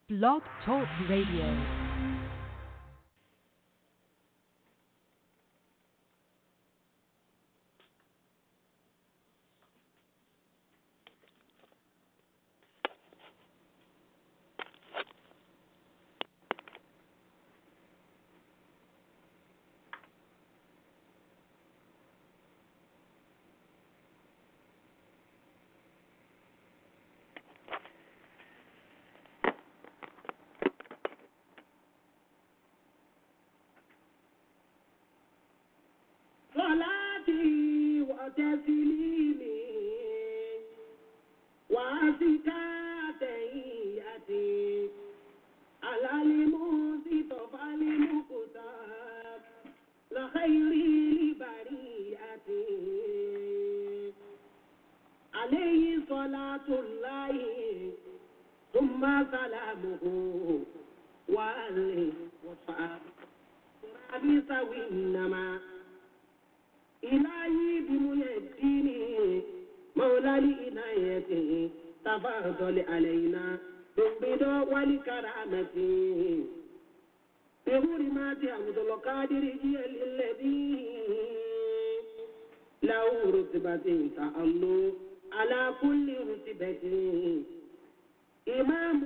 Blog Talk Radio. صلاتي وتسليمي وأزكى تحياتي على المصطفى المختار لخير البرية عليه صلاة الله ثم سلامه وآله وصحبه ربي سوي إنما إلهي بميدينه مولى لإنايته تفضل علينا بالبدع والكرامة بحرمات عبد القادر جيل الذي له رتبة تأمل على كل رتبة إمام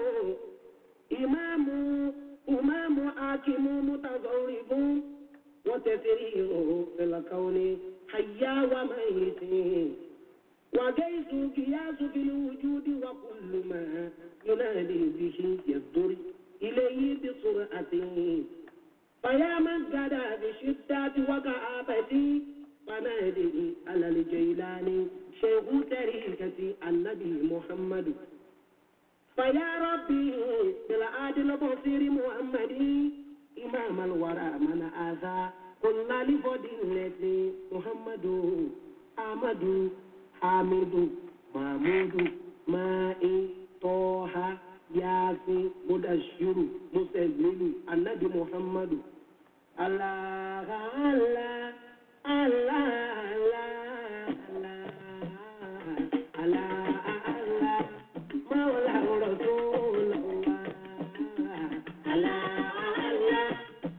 إمام إمام حاكم متصرف وتسريره في الكون حيا وميت وجيس قياس في الوجود وكل ما ينادي به يصدر إليه بسرعة فيا من قدى بشدة وكآبة فنادي على الجيلان شيخ تريكة النبي محمد فيا ربي بالعادل البصير محمد إمام الورى من آذى كل لفضيلة محمد أحمد حامد محمود مائي طه ياسين مدشر مسلم النبي محمد الله الله الله الله الله الله مولى رسول الله الله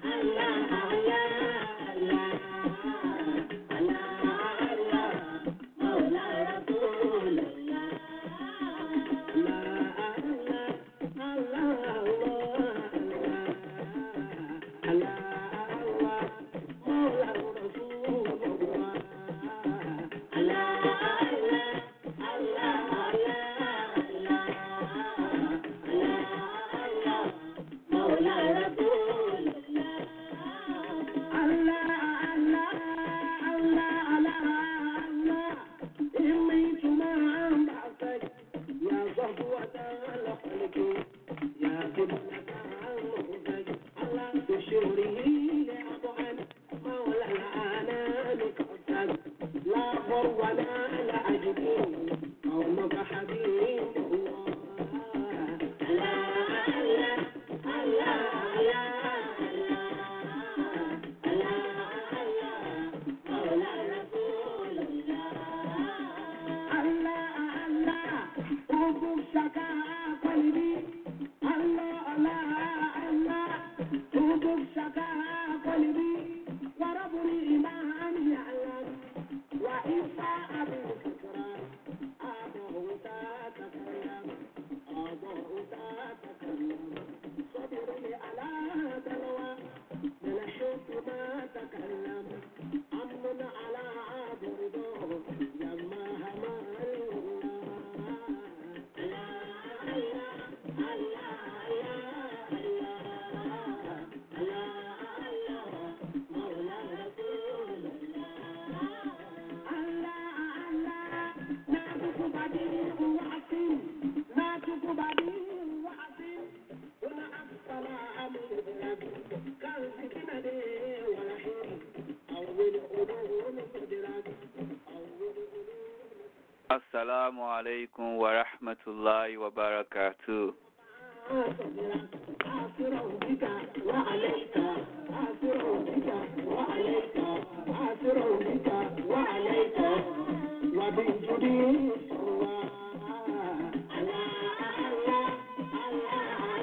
Assalamu alaikum wa rahmatullahi wa barakatuh. وبالجديد الله الله الله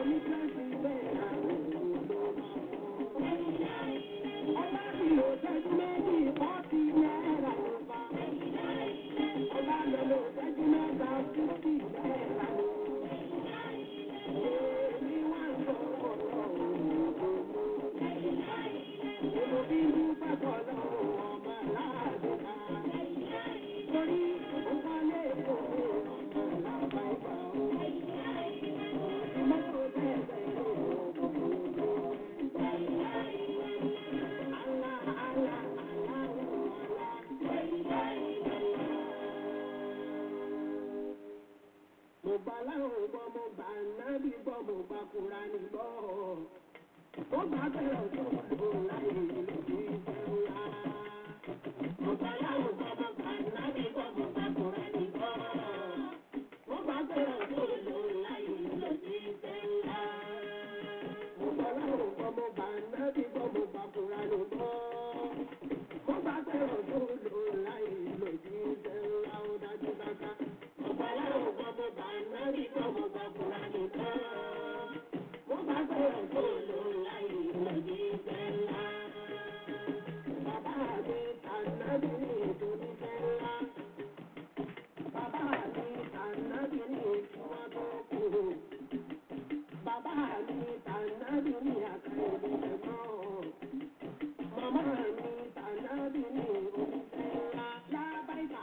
Mo gbà láwọn gbọ́, mo gbà nábì gbọ́, mo gbà Kùránì gbọ́. Mo gbà bẹ̀rẹ̀ tó lò láyé lójú ìfẹ́ ńlá. Mo gbà láwọn gbọ́, mo gbà nábì gbọ́, mo gbà Kùránì gbọ́. Mo gbà bẹ̀rẹ̀ tó lò láyé lójú ìfẹ́ ńlá. Mo gbà láwọn gbọ́, mo gbà nábì gbọ́, mo gbà Kùránì gbọ́. Mo gbà bẹ̀rẹ̀ tó lò láyé lójú ìfẹ́ ńlá. Ó dájú dáká. Mo gbà láwọn gbọ́, mo gbà nábì gbọ́, mo gbà Kùránì gbọ́. Mo gbà bẹ̀rẹ̀ tó lò láyé lójú ìfẹ́ ńlá. Bàbá mi tànàbí ní ìdúró fẹ́ ńlá. Bàbá mi tànàbí ní ìtura tó kù. Bàbá mi tànàbí ní àkàrà ìdẹ̀gbọ́n. Màmá mi tànàbí ní onífẹ́ ńlá. Lábàáyà.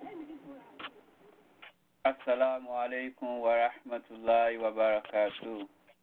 Assalamu alaikum wa rahmatullahi wa barakatuh.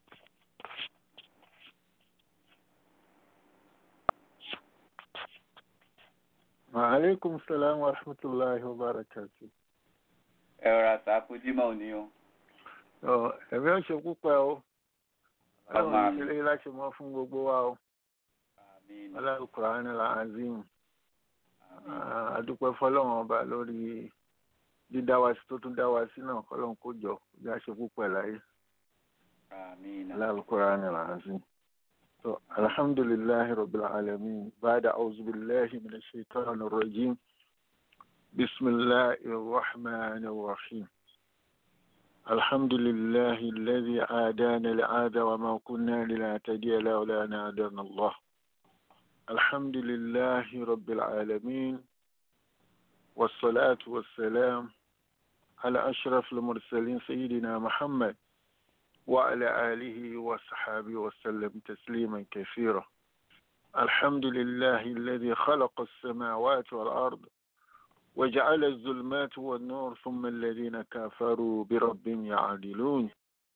Maaleykum salaam wa rahmatulahi wa barakatu. Ẹ rọra sàkójímọ̀ òní o. Ọ ẹ̀mí ọ̀ṣẹ́ púpẹ̀ o. Ọmọ Ọlọ́run àmì. ìṣẹ̀lẹ̀ láti mọ́ fún gbogbo wa o. Àmín. Ọlọ́run Kùránì la azim. Adúpẹ́ fọlọ́run ọba lórí dídá wa sí tó tún dá wa sí náà kọ́lọ́run kó jọ bí a ṣe púpẹ̀ láyé. Àmín. Ọlọ́run Kùránì la azim. So, alhamdulillahi rabbil alamin. Ba'da a'udhu billahi minash shaitanir rajim. Bismillahir rahmanir rahim. الحمد لله الذي عادانا العادة وما كنا لنهتدي لولا أن هدانا الله الحمد لله رب العالمين والصلاة والسلام على أشرف المرسلين سيدنا محمد وعلى آله وصحابه وسلم تسليما كثيرا الحمد لله الذي خلق السماوات والأرض وجعل الظلمات والنور ثم الذين كفروا بربهم يعدلون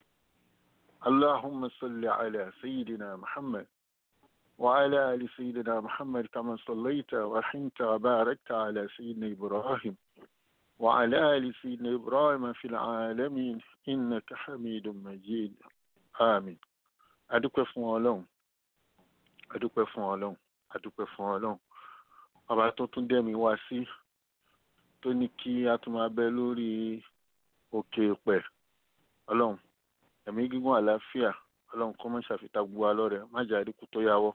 اللهم صل على سيدنا محمد وعلى آل سيدنا محمد كما صليت ورحمت وباركت على سيدنا إبراهيم وعلى آل سيدنا إبراهيم في العالمين إنك حميد مجيد آمين adúpẹ́ fún ọlọ́run adúpẹ́ fún ọlọ́run adúpẹ́ fún ọlọ́run ọba tó tún dẹ́mi wá sí tó ní kí a tún máa bẹ lórí òkè pẹ̀ ọlọ́run ẹ̀mí gígùn àlàáfíà ọlọ́run kọ́ mọ́ ṣàfitá gbogbo wa lọ́rẹ̀ má jà àdínkù tó yáwọ́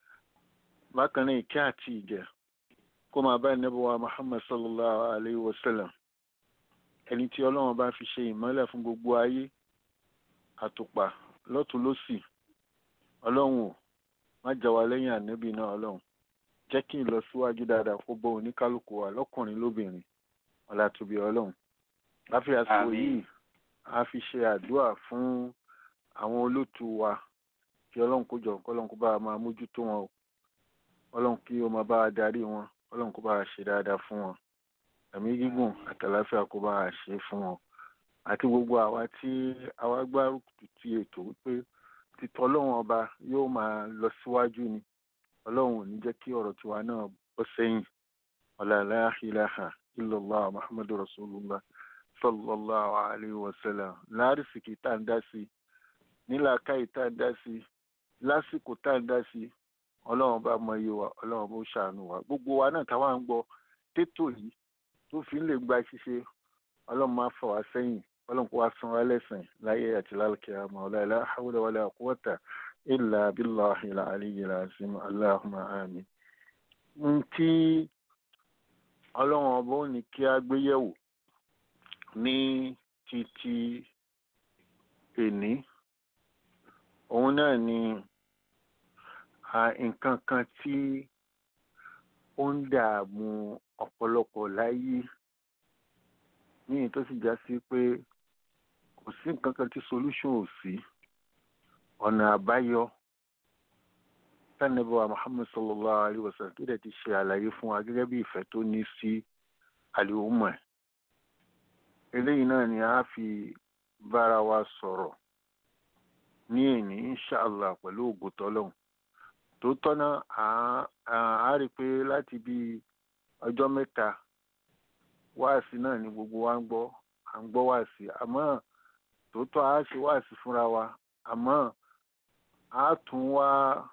bákan náà ìkẹ́ àti ìjẹ́ kó máa bá ẹnẹ́bọ̀ wa muhammad sallallahu alayhi wa sallam ẹni tí ọlọ́run bá fi ṣe ìmọ́lẹ̀ fún gbogbo ayé àtùpà lọ́tún lọ́sì ọlọ́run ò má jà wá lẹ́yìn ànẹ́bì náà ọlọ́run jẹ́ kí n lọ síwájú dáadáa kó bọ́ oníkálukú wa lọ́kùnrin lóbìnrin ọ̀làtúbí ọlọ́run láfi àsìkò Àmín. yìí a fi ṣe àdúrà fún àwọn olótù wa kí ọlọ́run kó jọ kọ́lọ́run kó bá wa máa mójútó wọn o ọlọ́run kí ó máa bá wa darí wọn ọlọ́run kó bá wa ṣe dáadáa fún wọn ẹ̀mí gígùn àtàláfíà kó bá wa ṣe fún wọn àti gbogbo àwa tí àwa gbárùkù ti ètò wípé títọ́ ọlọ́run ọba yóò máa lọ síwájú ni ọlọ́run ò ní jẹ́ kí ọ̀rọ̀ tiwa náà bọ́ sẹ́yìn ọ̀làlá ilaha illallah muhammadu rasulullah sallallahu alayhi wa sallam lárísìkì tá à ń dá sí nílàákàyè tá à ń dá sí lásìkò tá à ń dá sí ọlọ́run bá mọ iye wa ọlọ́run bó ṣàánú wa gbogbo wa náà táwa ń gbọ́ tètò yìí tó fi ń lè gba ṣíṣe ọlọ́run máa fà wá sẹ́yìn ọlọ́run kó wá san wá lẹ́sìn láyé àti lálùkẹ́ àmọ́ ọ̀làlá hawla wala quwwata illa billahi al-aliyyi al-azim allahumma amin n tí ọlọ́run ọba ò ní kí a gbé yẹ̀wò ní títí èní òun náà ni nǹkan kan tí ó ń dààmú ọ̀pọ̀lọpọ̀ láyé ní èyí tó sì já sí pé kò sí nǹkan kan tí solution ò sí ọ̀nà àbáyọ tánàbí wa Muhammad sallallahu alayhi wa sallam tó dẹ̀ ti ṣe àlàyé fún wa gẹ́gẹ́ bí ìfẹ́ tó ní sí àlùmọ̀ ẹ̀ eléyìí náà ni a fi bára wa sọ̀rọ̀ ní èní inṣàlá pẹ̀lú ògùn tọ́lọ́hún tó tọ́nà á rí i pé láti bí ọjọ́ mẹ́ta wáàsí náà ni gbogbo wa ń gbọ́ à ń gbọ́ wáàsí àmọ́ tòótọ́ a ṣe wáàsí fúnra wa àmọ́ a tún wá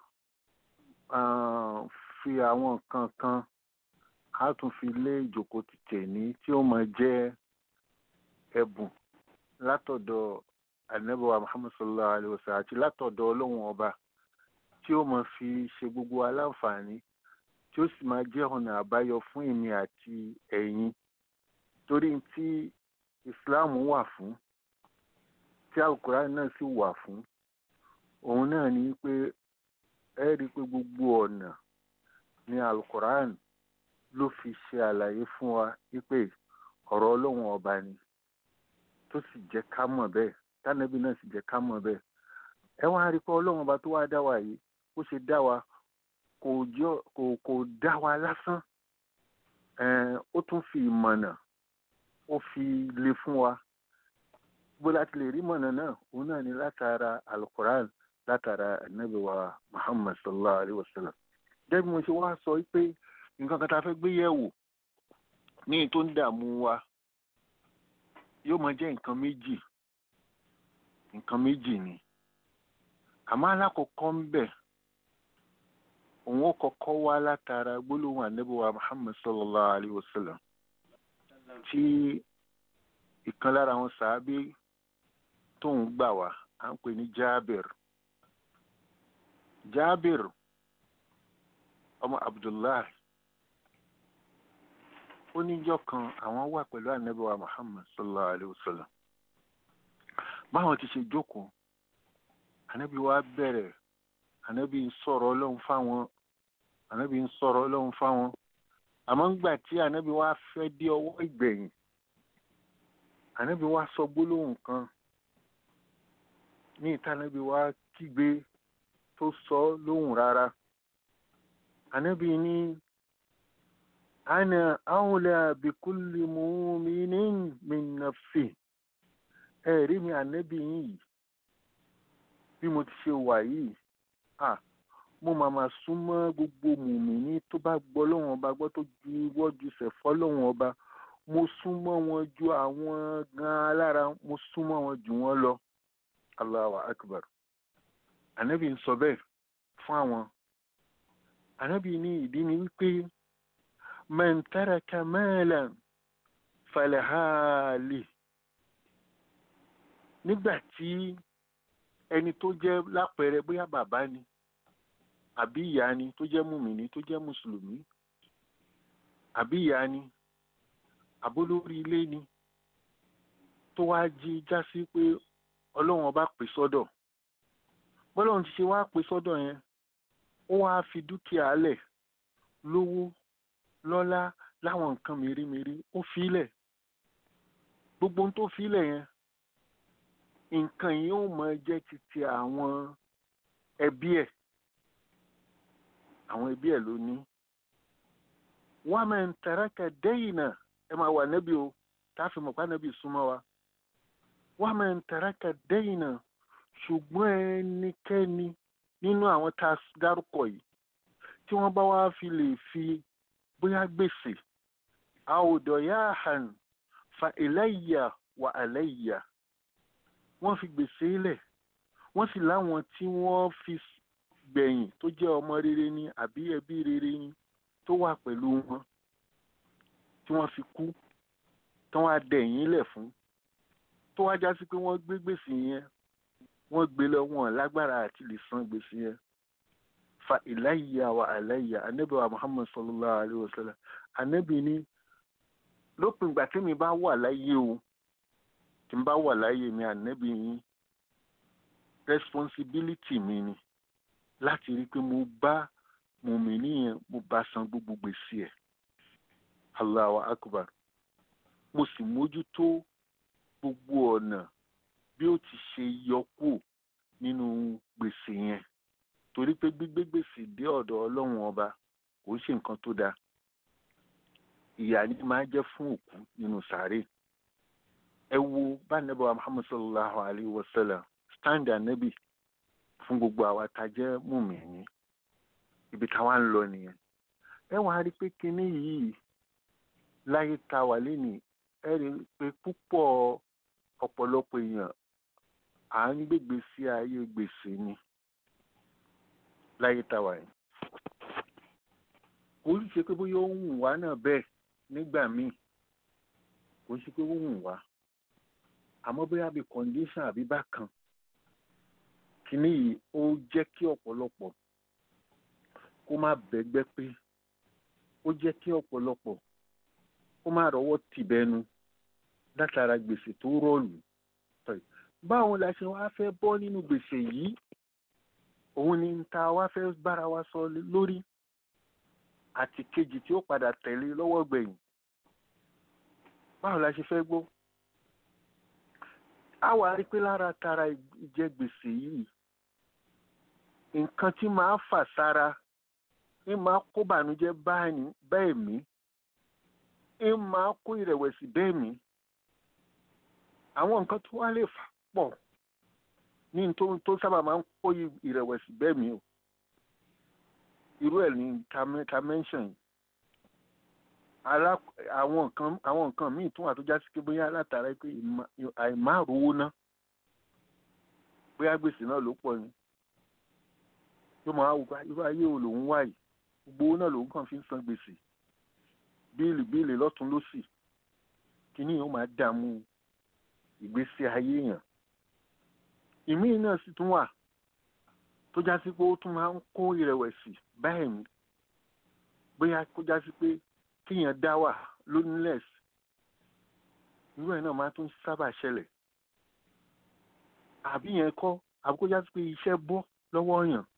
fi àwọn nǹkan kan a tún fi lé ìjókòó ti tẹ̀ní tí ó máa jẹ́ ẹ̀bùn látọ̀dọ̀ ànábọ̀wá Muhammad sallallahu alayhi wa sallam àti látọ̀dọ̀ ọlọ́run ọba tí ó máa fi ṣe gbogbo aláǹfààní tí ó sì máa jẹ́ ọ̀nà àbáyọ fún èmi àti ẹ̀yin torí tí Islam wà fún tí alukurani náà sì wà fún òun náà ni pé ẹ rí i pé gbogbo ọ̀nà ni alukurani ló fi ṣe àlàyé fún wa wípé ọ̀rọ̀ ọlọ́run ọba ni tó sì jẹ́ ká mọ̀ bẹ́ẹ̀ tánàbí náà sì jẹ́ ká mọ̀ bẹ́ẹ̀ ẹ wá rí i pé ọlọ́run ọba tó wá dá wa yìí ó ṣe dá wa kò jọ kò kò dá wa lásán ó tún fi ìmọ̀nà ó fi lé fún wa bó láti lè rí mọ̀nà náà òun náà ni látara alukoran látara anabi wa muhammad sallallahu alayhi wa sallam gẹ́gẹ́ bí mo ṣe wá sọ pé nǹkan kan tá a fẹ́ gbé yẹ̀wò ní tó ń dààmú wa yóò máa jẹ́ nǹkan méjì nǹkan méjì ni àmọ́ alákọ̀ọ́kọ́ ń bẹ̀ òun ó kọ́kọ́ wá látara gbólóhùn anabi wa muhammad sallallahu alayhi wa sallam tí ìkan lára àwọn sàábé tóun gbà wá à ń pè ní Jabir Jabir ọmọ Abdullahi ó níjọ́ kan àwọn wà pẹ̀lú ànábì wa Muhammad sallallahu alayhi wa sallam báwọn ti ṣe jókòó ànábì wa bẹ̀rẹ̀ ànábì ń sọ̀rọ̀ ọlọ́run fáwọn ànábì ń sọ̀rọ̀ ọlọ́run fáwọn àmọ́ ńgbà tí ànábì wa fẹ́ dé ọwọ́ ìgbẹ̀yìn ànábì wa sọ gbólóhùn kan ní ìta ànábì wa kígbe tó sọ lóhùn rárá ànábì ní ana awla bikulli mu'minin min nafsi ẹ rí mi ànábì yìí bí mo ti ṣe wà yìí ah mo máa ma súnmọ́ gbogbo mùmíní tó bá gbọ́ lọ́wọ́n ọba gbọ́ tó ju wọ́jú sẹ̀fọ́ lọ́wọ́n ọba mo súnmọ́ wọn ju àwọn gan alára mo súnmọ́ wọn jù wọ́n lọ Allahu akbar ànábì ń sọ bẹ́ẹ̀ fún àwọn ànábì ní ìdí ni wípé man taraka malan falahali nígbà tí ẹni tó jẹ́ lápẹẹrẹ bóyá bàbá ni àbí ìyá ni tó jẹ́ mùmìnì tó jẹ́ mùsùlùmí àbí ìyá ni àbólórí ilé ni tó wá jí já sí pé ọlọ́run ọba pè sọ́dọ̀ bọ́lọ́run ti ṣe wá pè sọ́dọ̀ yẹn ó wá fi dúkìá lẹ̀ lówó lọ́lá láwọn nǹkan mèremère ó filẹ̀ gbogbo ohun tó filẹ̀ yẹn nǹkan yìí ó máa jẹ́ titi àwọn ẹbí ẹ̀ àwọn ẹbí ẹ̀ ló ní wọ́n máa ń taraka dayna ẹ máa wà nẹ́bí o tá a fi mọ̀ pé nẹ́bí súnmọ́ wa wọ́n máa ń taraka dayna ṣùgbọ́n ẹnikẹ́ni nínú àwọn tá a dárúkọ yìí tí wọ́n bá wá fi lè fi bóyá gbèsè àwòdọ̀ yá hàn fa ilayya wa alayya wọ́n fi gbèsè lẹ̀ wọ́n sì láwọn tí wọ́n fi gbẹ̀yìn tó jẹ́ ọmọ rere ni àbí ẹbí rere ni tó wà pẹ̀lú wọn tí wọ́n fi kú tí wọ́n á dẹ̀yìn lẹ̀ fún tó wá já sí pé wọ́n gbé gbèsè yẹn wọ́n gbé lọ wọn lágbára àti lè san gbèsè yẹn fa ilayya wa alayya anabi wa muhammad sallallahu alayhi wa sallam anabi ni lópin ìgbà tí mi bá wà láyé o tí n bá wà láyé mi anabi yín responsibility mi ni láti rí i pé mo bá mùmíní yẹn mo bá san gbogbo gbèsè ẹ̀ Allahu akbar mo sì mójútó gbogbo ọ̀nà bí ó ti ṣe yọ kù nínú gbèsè yẹn torí pé gbígbé gbèsè dé ọ̀dọ̀ ọlọ́run ọba kò ń ṣe nǹkan tó dáa ìyà ni máa jẹ́ fún òkú nínú sàárè ẹ wo bá nẹ́bà wa Muhammad sallallahu alayhi wa sallam stand anabi fún gbogbo àwa tá a jẹ́ mùmíní ibi táwa ń lọ nìyẹn ẹ wàá rí i pé kinní yìí láyé tá wà lénìí ẹ rí i pé púpọ̀ ọ̀pọ̀lọpọ̀ èèyàn à ń gbègbè sí ayé gbèsè ni láyé tá wà yìí kò ń ṣe pé bóyá ó ń wù wá náà bẹ́ẹ̀ nígbà míì kò ń ṣe pé ó ń wù wá àmọ́ bóyá bí condition àbí bákan kínní yìí ó jẹ́ kí ọ̀pọ̀lọpọ̀ kó má bẹ́gbẹ́ pé ó jẹ́ kí ọ̀pọ̀lọpọ̀ kó má rọ́wọ́ tìbẹ́nu látara gbèsè tó rọ̀lù báwo la ṣe wá fẹ́ bọ́ nínú gbèsè yìí òun ni ta wá fẹ́ bára wa sọ lórí àti kejì tí ó padà tẹ̀lé lọ́wọ́ gbẹ̀yìn báwo la ṣe fẹ́ gbọ́ a wà rí pé lára tara ìjẹ gbèsè yìí nǹkan tí máa fà sára ń máa kó bànújẹ́ bẹ́ẹ̀ mí ń máa kó ìrẹ̀wẹ̀sì bẹ́ẹ̀ mí àwọn nǹkan tó wá lè fà pọ̀ ní tó tó sábà máa ń kó ìrẹ̀wẹ̀sì bẹ́ẹ̀ mí o irú ẹ̀ ní ká mention yìí àwọn nǹkan àwọn nǹkan míì tún wà tó já sí pé bóyá látara pé àìmárùwó ná bóyá gbèsè náà ló pọ̀ ni yóò máa wò pé irú ayé wo lòun wà yìí gbogbo owó náà lòun kàn fi ń san gbèsè bíìlì bíìlì lọ́tún lọ́sì kíní yóò máa dààmú ìgbésí ayé èèyàn ìmíì náà sì tún wà tó já sí pé ó tún máa ń kó ìrẹ̀wẹ̀sì báyìí mi bóyá kó já sí pé kíyàn dá wà loneliness irú ẹ̀ náà máa tún sábà ṣẹlẹ̀ àbí yẹn kọ́ àbí kó já sí pé iṣẹ́ bọ́ lọ́wọ́ yàn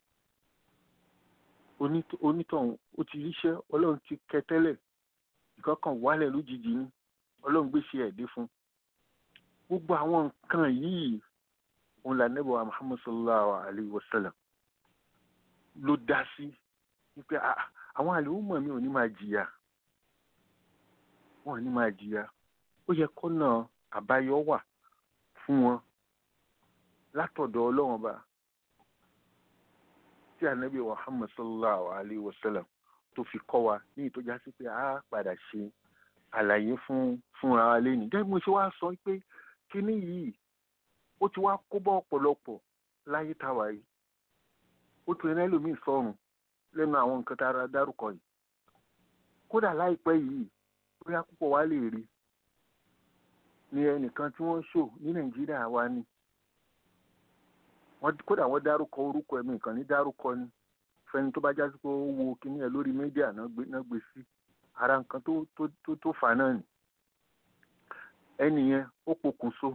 onítọ̀hún ó ti ríṣẹ́ ọlọ́run ti kẹ tẹ́lẹ̀ ìkọ́kàn wálẹ̀ lójijì ni ọlọ́run gbèsè ẹ̀dẹ́ fún gbogbo àwọn nǹkan yìí òun là nẹ́bọ̀ wa Muhammad sallallahu alayhi wa sallam ló dá sí wípé àwọn àlèhùnmọ̀ mi ò ní máa jìyà wọn ò ní máa jìyà ó yẹ kọ́nà àbáyọ wà fún wọn látọ̀dọ̀ ọlọ́run ọba tí ànábì Muhammad sallallahu alayhi wa sallam tó fi kọ́ wa ní ìtọ́já sí pé a padà ṣe àlàyé fún fúnra wa lẹ́nu gẹ́gẹ́ bí mo ṣe wá sọ pé kíní yìí ó ti wá kó bọ́ ọ̀pọ̀lọpọ̀ láyé táwa yìí ó tún ẹni ẹlòmíì sọ̀rùn lẹ́nu àwọn nǹkan tá a dárúkọ yìí kódà láìpẹ́ yìí bóyá púpọ̀ wá lè rí ni ẹnìkan tí wọ́n ṣò ní Nàìjíríà wa ni kódà wọ́n dárúkọ orúkọ ẹ̀mí nǹkan ní dárúkọ ni fẹ́ni tó bá jásí pé ó wo kíní ẹ̀ lórí mídíà náà gbé sí ara nǹkan tó tó tó fà náà ni ẹnì yẹn ó pokùnso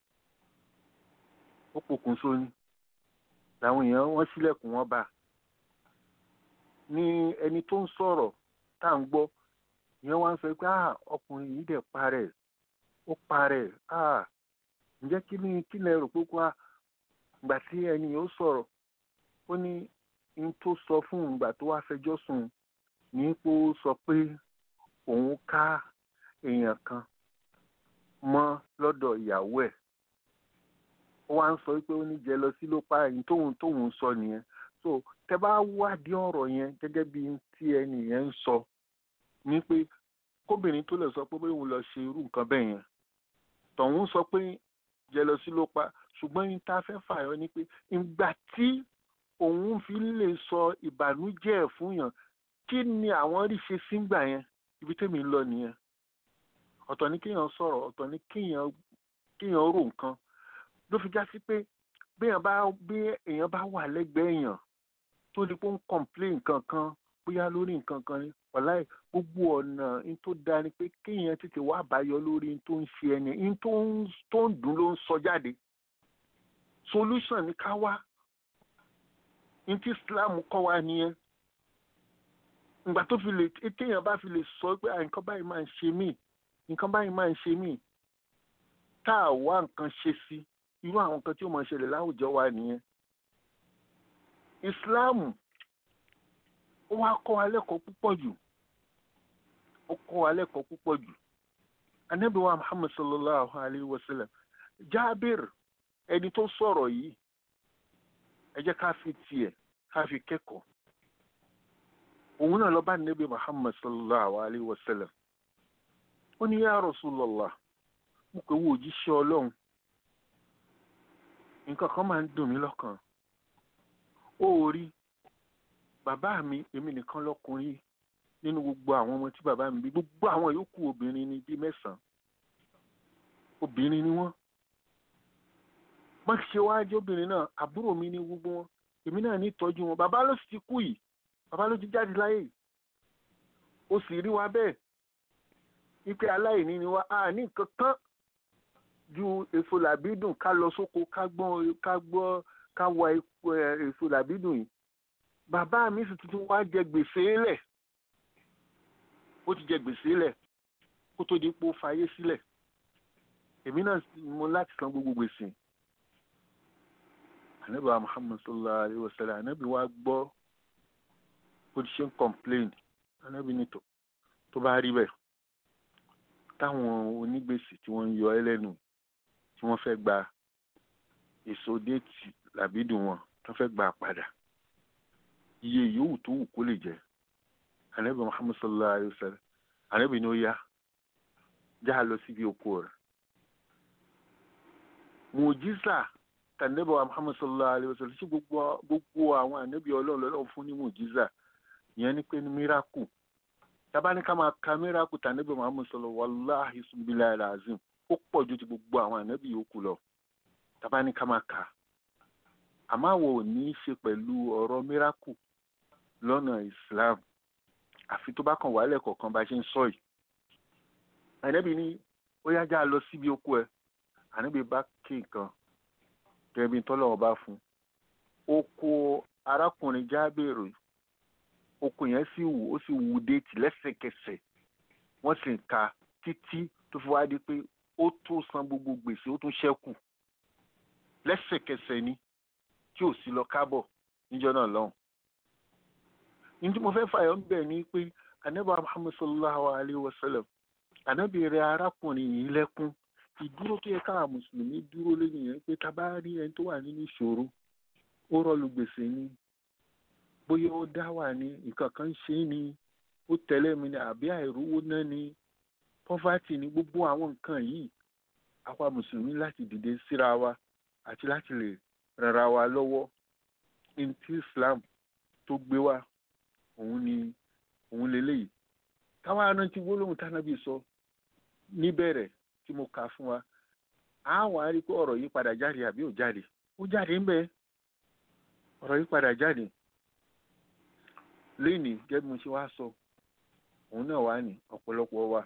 ó pokùnso ni làwọn èèyàn wọ́n sílẹ̀kùn wọn bá ní ẹni tó ń sọ̀rọ̀ tá à ń gbọ́ ìyẹn wá ń sọ pé ah ọkùnrin yìí dẹ̀ parẹ́ ó parẹ́ ah ǹjẹ́ kí ni kí lẹ rò pé kó a gbà tí ẹni yóò sọ̀rọ̀ ó ní n tó sọ fún un gbà tó wá fẹjọ́ sùn ní pé ó sọ pé òun ká èèyàn kan mọ́ lọ́dọ̀ ìyàwó ẹ̀ ó wá ń sọ pé ó ní jẹ lọ sí ló pa ẹ̀yìn tóun tóun sọ nìyẹn so tẹ bá wádìí ọ̀rọ̀ yẹn gẹ́gẹ́ bí tí ẹni yẹn ń sọ ní pé kóbìnrin tó lè sọ pé bóyá òun lọ ṣe irú nǹkan bẹ́ẹ̀ yẹn tọ̀hún sọ pé jẹ lọ sí ló pa ṣùgbọ́n yín tá a fẹ́ fààyàn ni pé ìgbà tí òun fi lè sọ ìbànújẹ́ ẹ̀ fún yàn kí ni àwọn rí ṣe sígbà yẹn ibi tẹ́mi ń lọ nìyẹn ọ̀tọ̀ ni kéèyàn sọ̀rọ̀ ọ̀tọ̀ ni kéèyàn kéèyàn rò nǹkan ló fi já sí pé béèyàn bá bí èèyàn bá wà lẹ́gbẹ̀ẹ́ èèyàn tó di pé ó ń complain nǹkan kan bóyá lórí nǹkan kan ni wàláì gbogbo ọ̀nà in tó da ni pé kéèyàn tètè wá àbáyọ lórí in tó ń ṣe ẹni in tó ń dùn ló ń sọ jáde solution ní ká wá ní tí islam kọ́ wa nìyẹn ìgbà tó fi lè téèyàn bá fi lè sọ pé "Ah, nǹkan báyìí máa ń ṣe mí nǹkan báyìí máa ń ṣe mí tá a wá nǹkan ṣe sí irú àwọn nǹkan tí ó máa ṣẹlẹ̀ láwùjọ wa nìyẹn islam ó wá kọ́ wa lẹ́kọ̀ọ́ púpọ̀ jù ó kọ́ wa lẹ́kọ̀ọ́ púpọ̀ jù anabi wa muhammad sallallahu alayhi wa sallam jaabir ẹni tó sọ̀rọ̀ yìí ẹ jẹ́ ká fi tiẹ̀ ká fi kẹ́kọ̀ọ́ òun náà lọ bá nabi muhammad sallallahu alayhi wa sallam ó ní ya rasulallah mo pè wo òjíṣẹ́ ọlọ́run nǹkan kan máa ń dùn mí lọ́kàn ó rí bàbá mi èmi nìkan lọ́kùnrin nínú gbogbo àwọn ọmọ tí bàbá mi bí gbogbo àwọn yòókù obìnrin ni bíi mẹ́sàn-án obìnrin ni wọ́n wọ́n ti ṣe wájú obìnrin náà àbúrò mi ní gbogbo wọn èmi náà ní ìtọ́jú wọn bàbá ló sì ti kú yìí bàbá ló ti jáde láyé yìí ó sì rí wa bẹ́ẹ̀ wípé aláìní ni wa a ní nǹkan kan ju èso làbídùn ká lọ sóko ká gbọ́n ká gbọ́ ká wa epo- ẹ, èso làbídùn yìí bàbá mi sì tuntun wá jẹ gbèsè lẹ̀ ó ti jẹ gbèsè lẹ̀ kó tó di pé ó fayé sílẹ̀ èmi náà sì mo láti san gbogbo gbèsè ànábì wa muhammad sallallahu alayhi wa sallam ànábì wa gbọ́ bó ti ṣe ń complain ànábì ní tó tó bá rí bẹ́ẹ̀ táwọn onígbèsè tí wọ́n ń yọ ẹ́ lẹ́nu tí wọ́n fẹ́ gba èso déètì làbídùn wọn tó fẹ́ gbà padà iye yòówù tó wù kó lè jẹ́ ànábì muhammad sallallahu alayhi wa sallam ànábì ní ó yá já lọ síbi oko rẹ̀ mùjísà tànẹ́bà wa muhammad sallallahu alayhi wa sallam sí gbogbo gbogbo àwọn ànábì ọlọ́run lọ́lọ́run fún ní mùjísà ìyẹn ní pé ní miracle tábà ní ká máa ka miracle tànẹ́bà muhammad sallallahu wàláhi sunbilá alazim ó pọ̀ ju ti gbogbo àwọn ànábì yòókù lọ tábà ní ká máa kà àmọ́ àwọn ò ní í ṣe pẹ̀lú ọ̀rọ̀ miracle lọ́nà islam àfi tó bá kàn wálẹ̀ kọ̀ọ̀kan bá ṣe ń sọ yìí ànábì ní ó yá já lọ síbi oko ẹ̀ ànábì bá kí nǹkan gẹ́gẹ́ bí tọ́lọ́wọ́ bá fún oko arákùnrin jábèrè oko yẹn sì wù ó sì wù déètì lẹ́sẹ̀kẹsẹ̀ wọ́n sì ń ka títí tó fi wá di pé ó tó san gbogbo gbèsè ó tún ṣẹ́kù lẹ́sẹ̀kẹsẹ̀ ni tí ò sí lọ kábọ̀ níjọ́ náà lọ́hùn. ní tí mo fẹ́ fàyọ̀ ń bẹ̀ ni pé anábà muhammad sallallahu alayhi wa sallam anábì rẹ arákùnrin yìí lẹ́kún ìdúró tó yẹ káà mùsùlùmí dúró lẹ́yìn yẹn pé tá a bá rí ẹni tó wà nínú ìṣòro ó rọlù gbèsè ni bóyá ó dá wà ní nǹkan kan ń ṣe é ni ó tẹ̀lé mi ni àbí àìrówó náà ni pọ́fàtì ni gbogbo àwọn nǹkan yìí àwa mùsùlùmí láti dìde síra wa àti láti lè rara wa lọ́wọ́ ní tí islam tó gbé wa òun ni òun lélẹ́yìí káwa rántí gbólóhùn tánábì sọ níbẹ̀rẹ̀ tí mo kà fún wa a wà á rí i pé ọ̀rọ̀ yìí padà jáde àbí ò jáde ó jáde ń bẹ ọ̀rọ̀ yìí padà jáde lénìí gẹ́gẹ́ bí mo ṣe wá sọ òun náà wà ní ọ̀pọ̀lọpọ̀ wa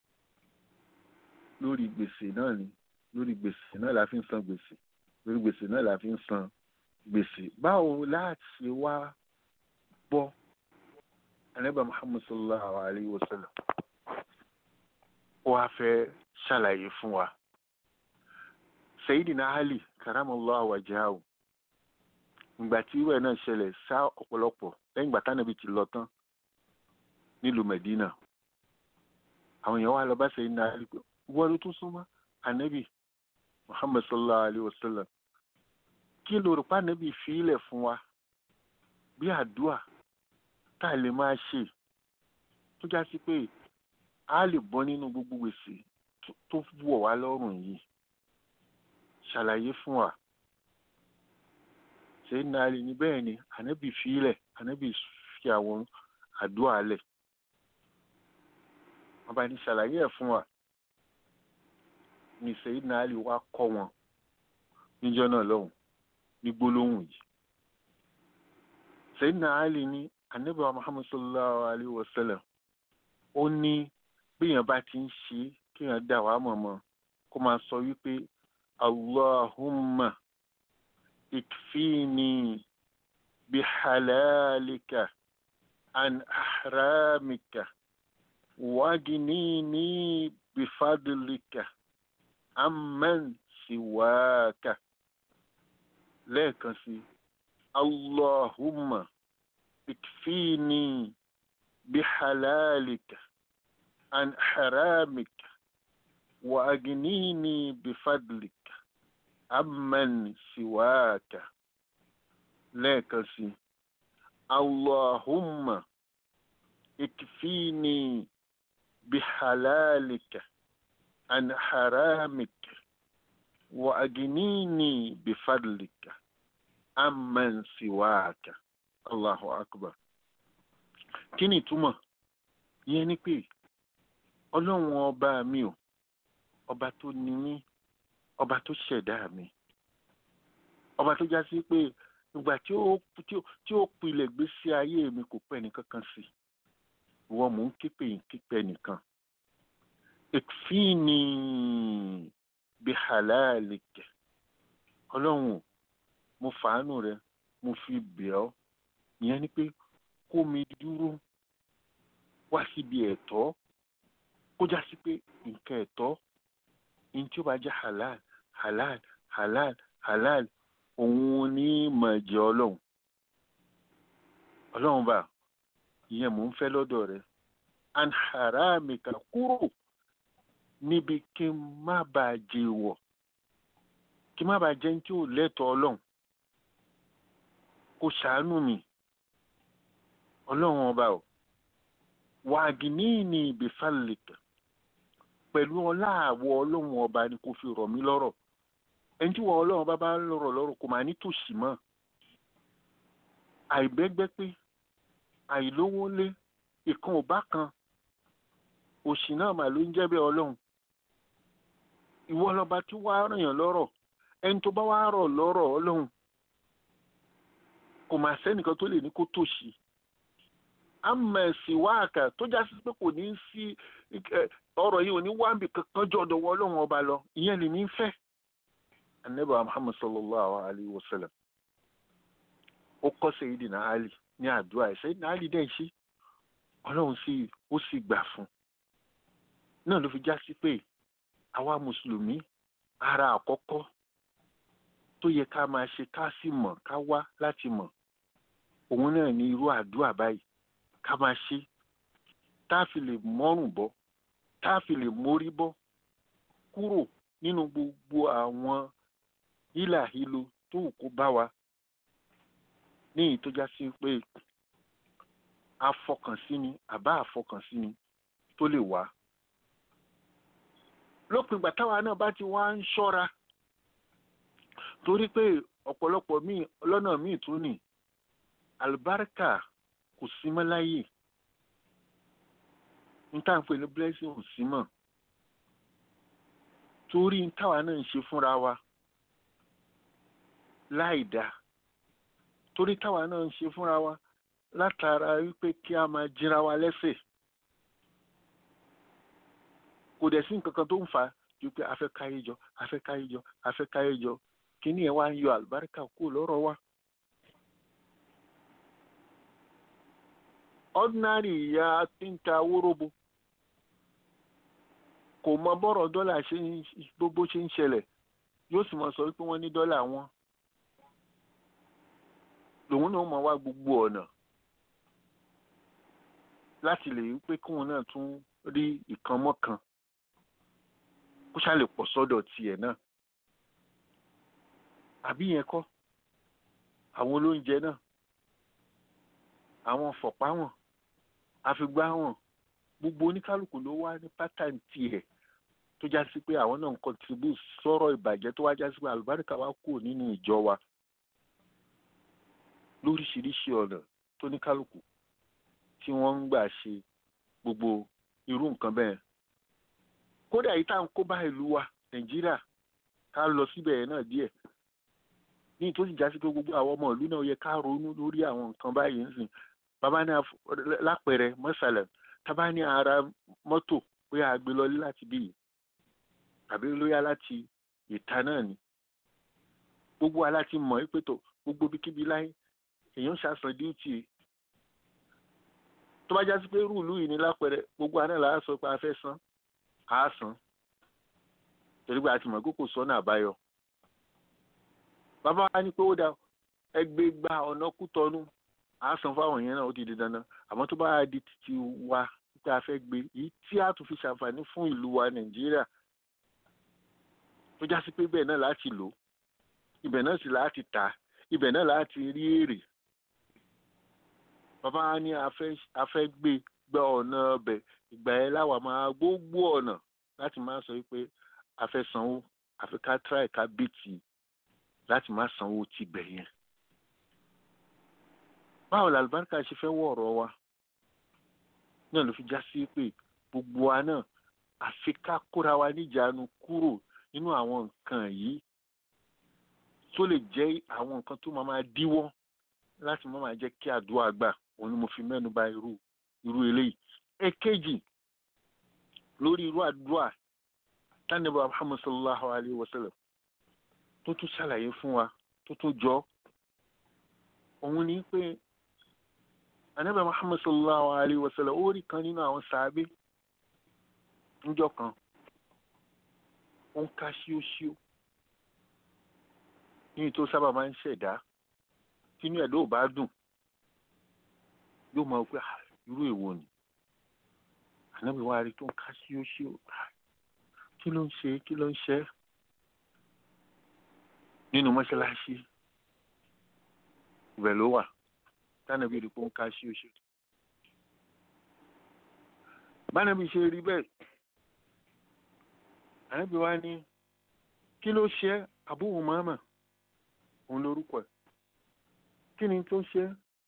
lórí gbèsè náà ni lórí gbèsè náà la fi ń san gbèsè lórí gbèsè náà la fi ń san gbèsè báwo láti wá gbọ́ anábà muhammad sallallahu alayhi wa sallam ó wá fẹ́ ṣàlàyé fún wa sayidina ali karamallahu wajahu ìgbà tí irú ẹ̀ náà ṣẹlẹ̀ sá ọ̀pọ̀lọpọ̀ lẹ́yìn ìgbà tánàbí ti lọ tán nílùú medina àwọn èèyàn wá lọ bá sayidina ali pé wọ́n ló tún súnmọ́ anabi muhammad sallallahu alayhi wa sallam kí ló rò pa anabi fi ilẹ̀ fún wa bí àdúà tá a lè máa ṣe tó já sí pé a lè bọ́ nínú gbogbo gbèsè tó wọ̀ wá lọ́rùn yìí ṣàlàyé fún wa ṣé nàálì ní bẹ́ẹ̀ ni ànábì fílẹ̀ ànábì fi àwọn àdúrà lẹ̀ wọ́n bá ní ṣàlàyé ẹ̀ fún wa ní ṣèyí nàálì wá kọ́ wọn níjọ́ náà lọ́hùn ní gbólóhùn yìí ṣèyí nàálì ní ànábì wa muhammad sallallahu alayhi wa sallam ó ní béèyàn bá ti ń ṣe kéèyàn dà wá mọ̀mọ́ kó máa sọ wípé allahumma ikfini bihalalika an ahramika waginini bifadlika amman siwaka lẹ́ẹ̀kan sí allahumma ikfini bihalalika an haramika wa agnini bifadlika amman siwaka lẹ́ẹ̀kan sí allahumma ikfini bihalalika an haramika wa agnini bifadlika amman siwaka allahu akbar kí ni ìtumọ̀ yẹn ni pé ọlọ́run ọba mi ò ọba tó ní mí ọba tó ṣẹ̀dá mi ọba tó já sí pé ìgbà tí ó tí ó tí ó pilẹ̀ gbésí ayé mi kò pẹ́ nìkankan sí ìwọ mò ń képe yìí képe nìkan ìfíìní bí halalike ọlọ́run mo fàánù rẹ mo fi bẹ̀ ọ́ ìyẹn ni pé kó mi dúró wá síbi ẹ̀tọ́ kó já sí pé nǹkan ẹ̀tọ́ ní tí ó bá jẹ́ halal halal halal halal òun ní mọ̀ jẹ́ ọlọ́run ọlọ́run bá ìyẹn mò ń fẹ́ lọ́dọ̀ rẹ an haramika kúrò níbi kí n má bàa jẹ wọ̀ kí n má bàa jẹ́ ní tí ò lẹ́tọ̀ọ́ ọlọ́run kó ṣàánú mi ọlọ́run ọba o wàgìní ní ìbífàlìkà pẹ̀lú ọlá àwọ̀ ọlọ́run ọba ni kò fi rọ̀ mí lọ́rọ̀ ẹni tí wọ́n ọlọ́run bá bá lọ́rọ̀ lọ́rọ̀ kò máa ní tòṣì mọ́ àìbẹ́gbẹ́ pé àìlówó lé ìkan ò bá kan òṣì náà mà ló ń jẹ́ bẹ́ẹ̀ ọlọ́run ìwọ lọba tí wàá ràn yàn lọ́rọ̀ ẹni tó bá wàá rọ̀ lọ́rọ̀ ọlọ́run kò máa sẹ́nìkan tó lè ní kó tòṣì amẹ̀sì wáàkà tó já sí pé kò ní sí ọ̀rọ̀ yìí ò ní wáǹbì kankan jọ ọ̀dọ̀ ọlọ́run ọba lọ ìyẹn lè ní fẹ́ anabi muhammad sallallahu alayhi wa sallam ó kọ́ sayidina ali ní àdúrà ẹ̀ sayidina ali dẹ̀ ṣe ọlọ́run sì ó sì gbà fún náà ló fi já sí pé àwa mùsùlùmí ara àkọ́kọ́ tó yẹ ká máa ṣe ká sì mọ̀ ká wá láti mọ̀ òun náà ní irú àdúrà báyìí ká máa ṣe tá a fi lè mọ́rùn bọ́ tá a fi lè mórí bọ́ kúrò nínú gbogbo àwọn hílàhílo tó wù kó bá wa ní èyí tó já sí pé afọkànsí ni àbá àfọkànsí ni tó lè wá lópin ìgbà táwa náà bá ti wá ń ṣọ́ra torí pé ọ̀pọ̀lọpọ̀ míì lọ́nà míì tún nì àlùbáríkà kò sí mọ́ láyè n tá à ń pè ní blessing ò sí mọ́ torí n táwa náà ń ṣe fúnra wa láì dáa torí táwa náà ń ṣe fúnra wa látara wípé kí a máa jíra wa lẹ́sẹ̀ kò dẹ̀ sí nǹkan kan tó ń fà á ju pé a fẹ́ káyé jọ a fẹ́ káyé jọ a fẹ́ káyé jọ kíní ẹ̀ wá ń yọ àlùbáríkà kúrò lọ́rọ̀ wa. ordinary ìyá tí ń ta wóróbo kò mọ bọ́rọ̀ dọ́là ṣe ń gbogbo ṣe ń ṣẹlẹ̀ yóò sì mọ sọ wípé wọ́n ní dọ́là wọn lòun náà mọ wá gbogbo ọ̀nà láti lè rí pé kóun náà tún rí ìkan mọ́kan kó ṣáà lè pọ̀ sọ́dọ̀ tiẹ̀ náà àbí yẹn kọ́ àwọn olóúnjẹ náà àwọn fọ̀pá wọn àfigbá wọn gbogbo oníkálukú ló wá ní pátánì tiẹ̀ tó já sí pé àwọn náà ń contribute sọ̀rọ̀ ìbàjẹ́ tó wá já sí pé àlùbáríkà wá kù nínú ìjọ wa lóríṣiríṣi ọ̀nà tó níkálukú tí wọ́n ń gbà ṣe gbogbo irú nǹkan bẹ́ẹ̀ kódà yìí tá à ń kó bá ìlú wa nàìjíríà ká lọ síbẹ̀ yẹn náà díẹ̀ ní tó sì já sí pé gbogbo àwọn ọmọ ìlú náà yẹ ká ronú lórí àwọn nǹkan báyìí nsìn bàbá ní lápẹẹrẹ mọ́sálẹ̀ tábà ní ara mọ́tò bóyá a gbé lọlé láti bí yìí tàbí lóyá láti ìta náà ni gbogbo wa láti mọ̀ pé tó gbogbo bíkíbi láyé èèyàn ṣàṣàn díùtì tó bá jásí pé rúùlù yìí ní lápẹẹrẹ gbogbo àná là á sọ pé a fẹ́ san á san torí pé a ti mọ̀ pé kò sọ́nà àbáyọ bàbá wa ní pé ó da ẹgbẹ́ gba ọ̀nà kútọ́nù á san fáwọn yẹn náà ó ti di dandan àmọ́ tó bá di títí wa pé a fẹ́ gbé èyí tí a tún fi ṣàǹfààní fún ìlú wa nàìjíríà tó jásí pé bẹ́ẹ̀ náà láti lò ibẹ̀ náà sì láti tà ibẹ̀ náà láti rí èrè bàbá wa ní a fẹ́ gbé gba ọ̀nà ọbẹ̀ ìgbà yẹn láwa máa gbogbo ọ̀nà láti máa sọ pé a fẹ́ sanwó àfi ká tíráì ká bìtì láti má sanwó tibẹ̀ yẹn báwo làlùbáríkà ṣe fẹ́ wọ̀ ọ̀rọ̀ wa náà ló fi já sí pé gbogbo wa náà àfi ká kóra wa níjàánu kúrò nínú àwọn nǹkan yìí tó lè jẹ́ àwọn nǹkan tó máa máa díwọ́ láti má máa jẹ́ kí àdúrà gbà òun ni mo fi mẹ́nu bà irú irú eléyìí èkejì lórí irú àdúrà tánibà Muhammad sallallahu alayhi wa sallam tó tún ṣàlàyé fún wa tó tún jọ òun ni pé anabi muhammad sallallahu alayhi wa sallam ó rí kan nínú àwọn sàábé níjọ́ kan ó ń ká ṣíóṣíó ní tó sábà máa ń ṣẹ̀dá tínú ẹ̀dá ò bá dùn yóò máa pé irú èwo ni anabi wa rí tó ń ká ṣíóṣíó kí ló ń ṣe kí ló ń ṣe nínú mọ́ṣáláṣí ibẹ̀ ló wà tánàbí rí pọ́n ká sí oṣù. bánàbí ṣe rí bẹ́ẹ̀ ànábì wa ní kí ló ṣe Abu Umama òun lórúkọ ẹ̀ kí ni tó ṣe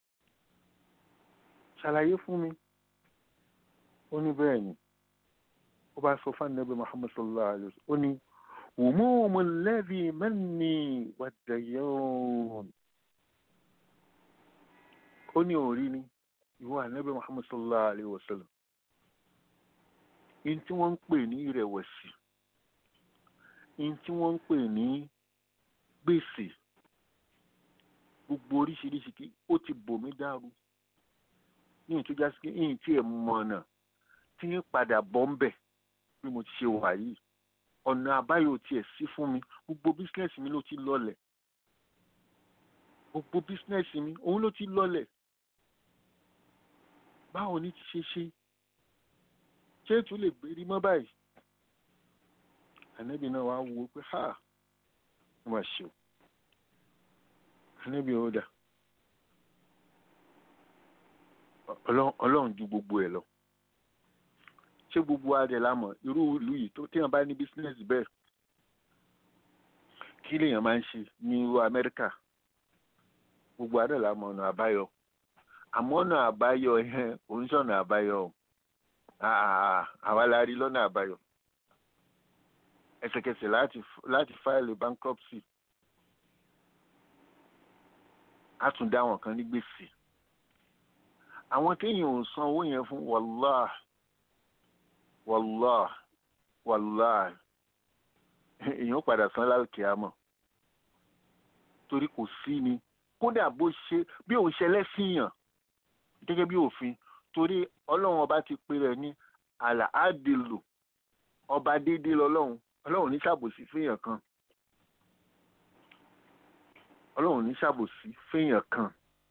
ṣàlàyé fún mi ó ní bẹ́ẹ̀ ni ó bá sọ fún ànábì Muhammad sallallahu alayhi wa sallam ó ní wùmúùmù lẹ́bi mẹ́ni wàdàyọ́n ó ní òrí ni ìwọ ànábì muhammad sallallahu alayhi wa sallam in tí wọ́n ń pè ní ìrẹ̀wẹ̀sì in tí wọ́n ń pè ní gbèsè gbogbo oríṣiríṣi kí ó ti bò mí dàrú ní ìtújá sí ìyìn tí ẹ mọ̀nà tí ń padà bọ́ ń bẹ̀ bí mo ti ṣe wà yìí ọ̀nà àbáyọ tiẹ̀ sí fún mi gbogbo bísínẹ́sì mi ló ti lọlẹ̀ gbogbo bísínẹ́sì mi òun ló ti lọlẹ̀ báwo ni ti ṣe ṣe ṣé ètò lè gbérí mọ́ báyìí ànábì náà wàá wo pé ha wọ́n máa ṣe o ànábì ó dà ọlọ́run ju gbogbo ẹ̀ lọ ṣé gbogbo adẹ̀ la mọ̀ irú ìlú yìí tó téèyàn bá ní bísínẹ́sì bẹ́ẹ̀ kí lèèyàn máa ń ṣe ní irú amẹ́ríkà gbogbo adẹ̀ la mọ̀ ọ̀nà àbáyọ àmọ́ ọ̀nà àbáyọ yẹn oníṣọ̀nà àbáyọ àwa la rí lọ́nà àbáyọ ẹsẹ̀kẹsẹ̀ láti láti fáìlì bankruptcy á tún dá àwọn kan ní gbèsè àwọn téèyàn ò san owó yẹn fún wàláà wàláà wàláà èèyàn padà san láòkè àmọ́ torí kò sí ni kódà bó ṣe bí òun ṣe lẹ́sìn yàn gẹ́gẹ́ bí òfin torí ọlọ́run ọba ti pe rẹ̀ ní àlàádìlù ọba déédéé lọ́lọ́run ọlọ́run ní ṣàbòsí fẹ́yàn kan ọlọ́run ní ṣàbòsí fẹ́yàn kan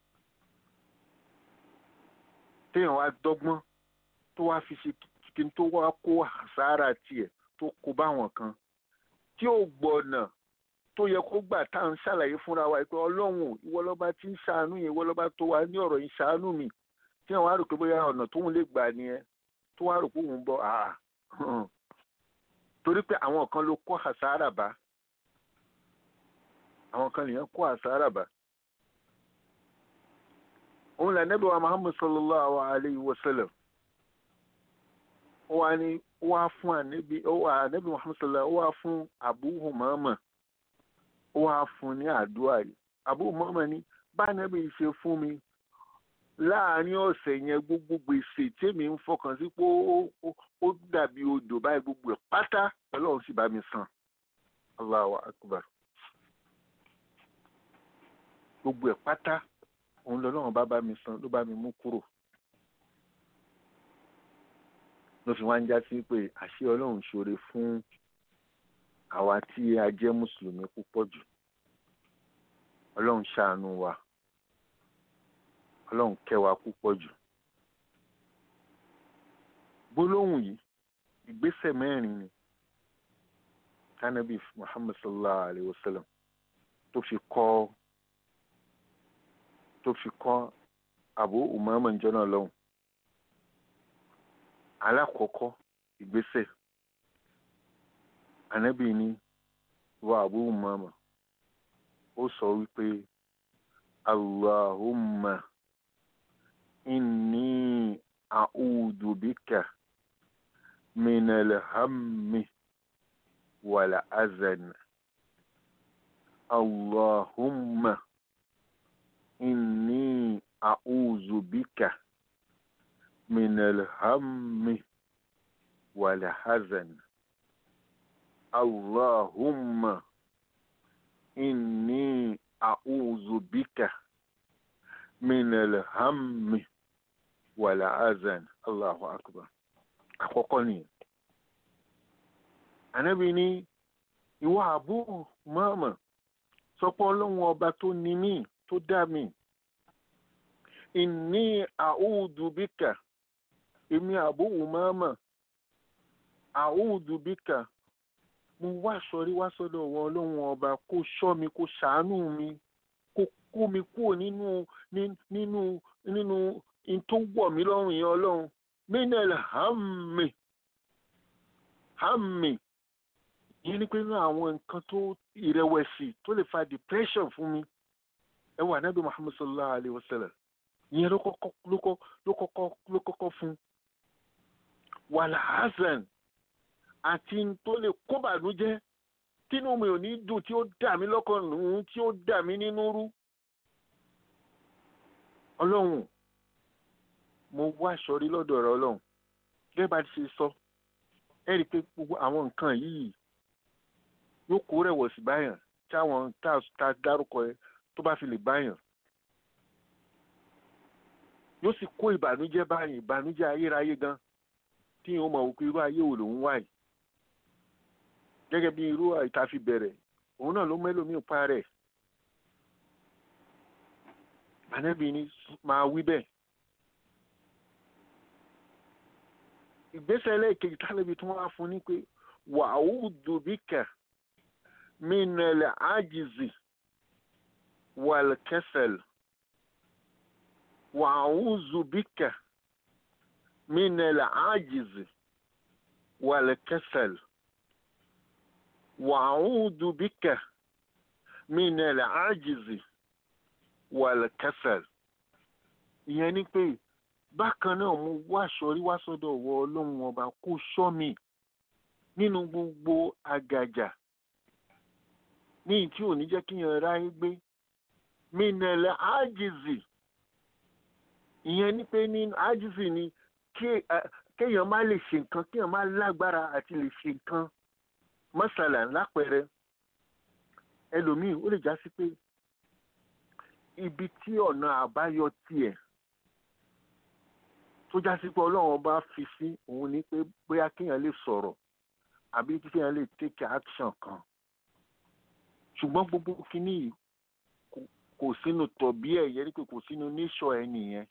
téèyàn wá dọ́gbọ́n tó wá fi ṣe kí n tó wá kó àsárà tiẹ̀ tó kó báwọn kan tí ò gbọ́nà tó yẹ kó gbà tá à ń ṣàlàyé fúnra wa pé ọlọ́run ìwọ lọ́ba tí ń ṣàánú yẹn ìwọ lọ́ba tó wà ní ọ̀rọ̀ yìí ṣàánú mi tí wọ́n wá rò pé bóyá ọ̀nà tóun lè gbà nìyẹn tó wá rò pé òun bọ̀ àà torí pé àwọn kan ló kó àsárà bá àwọn kan nìyẹn kó àsárà bá òun là nẹ́bí wa Muhammad sallallahu alayhi wa sallam ó wá ní ó wá fún ànẹ́bí ó wá ànẹ́bí Muhammad sallallahu ó wá fún Abu Umama ó wá fún ní àdúrà yìí Abu Umama ní bá ànẹ́bí ṣe fún mi láàárín ọ̀sẹ̀ yẹn gbogbo gbèsè tèmi ń fọkàn sí pé ó dàbí odò báyìí gbogbo ẹ̀ pátá ọlọ́run sì bá mi san Allahu akbar gbogbo ẹ̀ pátá òun lọ́lọ́run bá bá mi san ló bá mi mú kúrò ló fi wá ń já sí pé àṣé ọlọ́run ṣoore fún àwa tí a jẹ́ mùsùlùmí púpọ̀ jù ọlọ́run ṣàánú wa ọlọ́run kẹ́ wa púpọ̀ jù gbólóhùn yìí ìgbésẹ̀ mẹ́rin ni kanabi muhammad sallallahu alayhi wa sallam tó fi kọ́ tó fi kọ́ abu umama njọ́nà lọ́hùn alákọ̀ọ́kọ́ ìgbésẹ̀ anabi ni wa abu umama ó sọ wípé allahumma inni a'udhu bika min alhammi wal azan allahumma inni a'udhu bika min alhammi wal hazan allahumma inni a'udhu bika min alhammi wal hazan allahu akbar àkọ́kọ́ nìyẹn ànábì ní ìwọ àbú mọ́ọ̀mọ́ sọpọ́ ọlọ́run ọba tó ní mí tó dá mi ìní a'udhu bika èmi àbú mọ́ọ̀mọ́ a'udhu bika mo wá sọrí wá sọ́dọ̀ wọn ọlọ́run ọba kó ṣọ́ mi kó ṣàánú mi kó kó mi kúrò nínú nínú nínú in tó wọ̀ mí lọ́rùn yẹn ọlọ́run minel hammi hammi yìí ni pé nínú àwọn nǹkan tó ìrẹ̀wẹ̀sì tó lè fa depression fún mi ẹ wà nábì muhammad sallallahu alayhi wa sallam ìyẹn ló kọ́kọ́ ló kọ́ ló kọ́kọ́ ló kọ́kọ́ fún wàhálà hasan àti tó lè kó bànújẹ́ tínú mi ò ní dùn tí ó dà mí lọ́kàn nù tí ó dà mí nínú rú ọlọ́run mo wá sọrí lọ́dọ̀ ọ̀rọ̀ ọlọ́run gẹ́gẹ́ bá ti ṣe sọ ẹ rí i pé gbogbo àwọn nǹkan yìí yóò kó rẹ̀wọ̀sì báyàn tí àwọn tá a dárúkọ ẹ tó bá fi lè báyàn yóò sì kó ìbànújẹ́ báyìí ìbànújẹ́ ayérayé gan tí yóò mọ̀ wípé irú ayé wo lòun wáyìí gẹ́gẹ́ bí irú ìta fi bẹ̀rẹ̀ òun náà ló mẹ́lòmíì pa rẹ̀ ànábì ni máa wí bẹ́ẹ̀ ìgbésẹ̀ lẹ́ẹ̀kejì tálẹ́bí tí wọ́n á fún ní pé wa'udhu bika minal ajizi wal kasal wa'udhu bika minal ajizi wal kasal wa'udhu bika minal ajizi wal kasal ìyẹn ni pé bákan náà mo wá sọrí wá sọ́dọ̀ wọ ọlọ́run ọba kó ṣọ́ mi nínú gbogbo àgàjà ní tí ò ní jẹ́ kí yẹn ráyé gbé minẹ̀lẹ̀ ájìzì ìyẹn ni pé ní ájìzì ni kéèyàn má lè ṣe nǹkan kéèyàn má lágbára àti lè ṣe nǹkan mọ́sálà lápẹẹrẹ ẹlòmíì ó lè já sí pé ibi tí ọ̀nà àbáyọ tiẹ̀ tó já sí pé ọlọ́run bá fi sí òun ni pé bóyá kéèyàn lè sọ̀rọ̀ àbí kéèyàn lè take action kan ṣùgbọ́n gbogbo kínní yìí kò sínú tọ̀bí ẹ̀ yẹn pé kò sínú níṣọ̀ ẹ̀ nìyẹn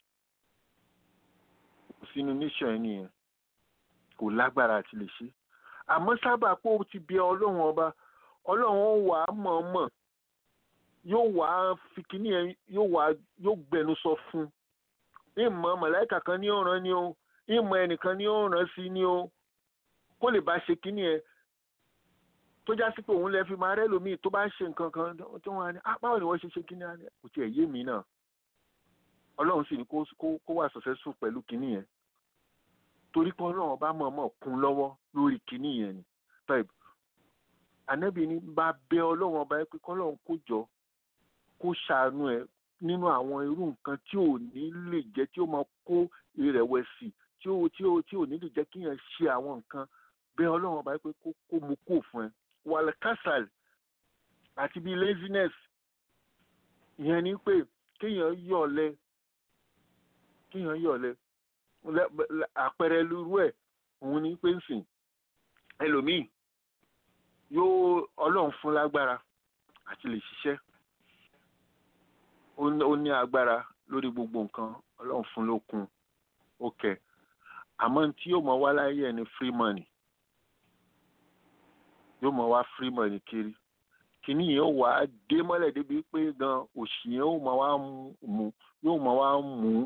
kò sínú níṣọ̀ ẹ̀ nìyẹn kò lágbára àti lè ṣe àmọ́ sábà pé ó ti bí ọlọ́run ọba ọlọ́run wà á mọ̀ọ́mọ̀ yóò wà á fi kínní ẹ̀ yóò wà á yóò gbẹnu sọ fún un ìmọ̀ mọ̀láìkà kan ní ọ̀ràn ni o ìmọ̀ ẹnìkan ní ọ̀ràn sí ni o kó lè bá ṣe kínní ẹ tó já sí pé òun lè fi máa rẹ́ lómi tó bá ń ṣe nǹkan kan tó wọn á ní báwo ni wọ́n ṣe ṣe kínní ẹ kò tiẹ̀ yé mi náà ọlọ́run sì ní kó wà successful pẹ̀lú kínní yẹn torí pé ọlọ́run bá mọ̀ọ́mọ̀ kún lọ́wọ́ lórí kínní yẹn ni tọ́ìb ànábì ní bá bẹ ọlọ́run ọba yẹn pé kọ́lọ́run kó jọ kó ṣàánú ẹ nínú àwọn irú nǹkan tí ò ní lè jẹ́ tí ó máa kó ìrẹ̀wẹ̀sì tí ó tí ó tí ò ní lè jẹ́ kí yẹn ṣe àwọn nǹkan bẹ́ẹ̀ ọlọ́run ọba pé kó kó mu kó fún ẹ wàlẹ̀ kásàl àti bíi laziness ìyẹn ni pé kéèyàn yọ̀lẹ kéèyàn yọ̀lẹ lẹ- lẹ- àpẹẹrẹ lurú ẹ̀ òun ni pé ń sìn ẹlòmíì yóò ọlọ́run fún lágbára àti lè ṣiṣẹ́ ó ní- ó ní agbára lórí gbogbo nǹkan ọlọ́run fún lókun ó kẹ àmọ́ tí yóò mọ wá láyé ẹ̀ ní free money yóò mọ wá free money kiri kìíní yẹn ó wà á dé mọ́lẹ̀ débi pé gan òṣì yẹn ó mọ wá mú yóò mọ wá mú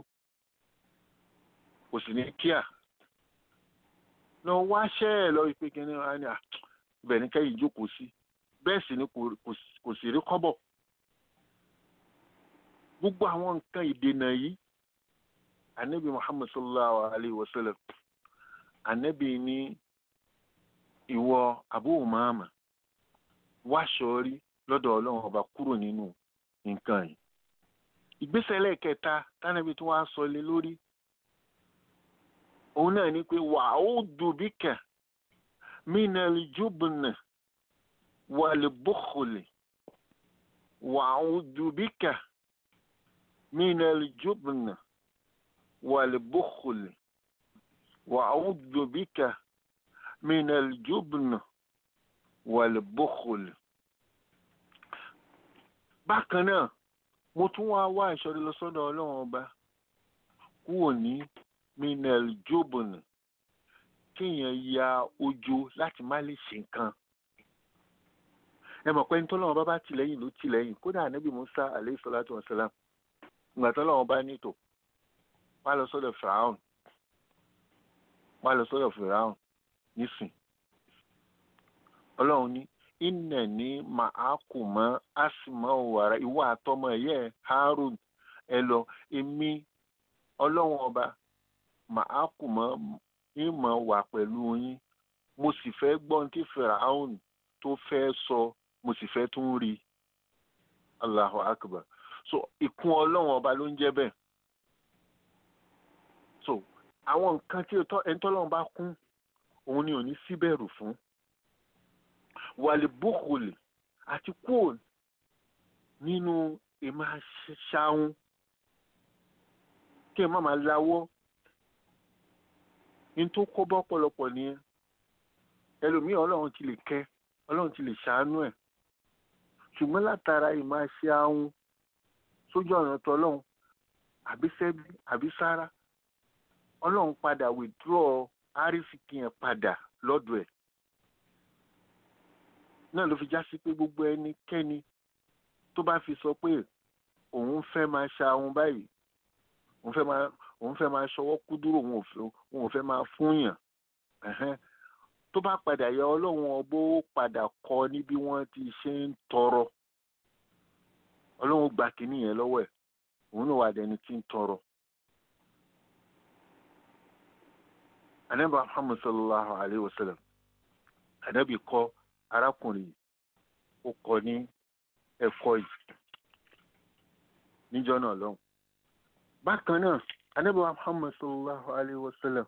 kò sì ní kíá lọ wáṣẹ́ ẹ̀ lọ pé kí ni wọ́n á ní à ibẹ̀ ní kẹ́yìn jókòó sí bẹ́ẹ̀ sì ni kò kò- kò sì rí kọ́bọ̀ gbogbo àwọn nǹkan ìdènà yìí anabi muhammad sallallahu alayhi wa sallam anabi ní ìwọ abu umama wáṣọrí lọ́dọ̀ ọlọ́run ọba kúrò nínú nǹkan yìí ìgbésẹ̀ lẹ́ẹ̀kẹta tánàbí tí wọ́n á sọ lé lórí òun náà ni pé wà ó dùbíkà mínàlì jùbùnà wàlẹ̀ bùkùlì wà ó dùbíkà mínàlì jùbùnà wàlẹ̀ bùkùlì wà ó dùbíkà mínàlì jùbùnà wàlẹ̀ bùkùlì. bákan náà mo tún wá wá ìṣọ́rí lọ sọ́dọ̀ ọlọ́run ọba kúrò ní minel jobon kéèyàn ya ojo láti má lè ṣe nǹkan ẹ mọ̀ pé ní tọ́lọ́run bá bá tìlẹ́yìn ló tìlẹ́yìn kódà ànábì musa aleyhi salatu wa salam ìgbà tọ́lọ́run bá nítò wá lọ sọ́dọ̀ firaun wá lọ sọ́dọ̀ firaun nísìn ọlọ́run ní ìnà ní màákùmọ́ àsìmọ́ wàrà ìwọ àtọmọ ẹ̀yẹ harun ẹ lọ èmi ọlọ́run ọba màá kù mọ́ ìmọ̀ wà pẹ̀lú yín mo sì fẹ́ gbọ́n tí firaun tó fẹ́ sọ mo sì fẹ́ tún rí allahu akbar so ìkún ọlọ́run ọba ló ń jẹ́ bẹ́ẹ̀ so àwọn nǹkan tí ẹni tọ́lọ́run bá kún òun ni ò ní síbẹ̀rù fún wàlíbùkùlì àti kúò nínú ìmáa ṣáún kí ẹ má máa láwọ́ ní tó kó bọ́ pọ̀lọpọ̀ nìyẹn ẹlòmíì ọlọ́run ti lè kẹ́ ọlọ́run ti lè ṣàánú ẹ̀ ṣùgbọ́n látara ìmáa ṣe ahun sójú ọ̀nà tọlọ́run àbí sẹ́bí àbí sára ọlọ́run padà withdraw árísìkì yẹn padà lọ́dọ̀ ẹ̀ náà ló fi já sí pé gbogbo ẹnikẹ́ni tó bá fi sọ pé òun fẹ́ máa ṣe ahun báyìí òun fẹ́ máa òun fẹ́ máa ṣọwọ́ kú dúró òun ò fẹ́ òun ò fẹ́ máa fúnyàn ẹ̀hẹ́n tó bá padà yẹ ọlọ́run ọbọ̀ ó padà kọ́ ní bí wọ́n ti ṣe ń tọrọ ọlọ́run gba kínní yẹn lọ́wọ́ ẹ̀ òun náà wà dẹni tí ń tọrọ. anabi muhammad sallallahu alayhi wa sallam anabi kọ́ arákùnrin ó kọ́ ní ẹ̀kọ́ yìí níjọ́ náà lọ́hùn bákan náà anabi muhammad sallallahu alayhi wa sallam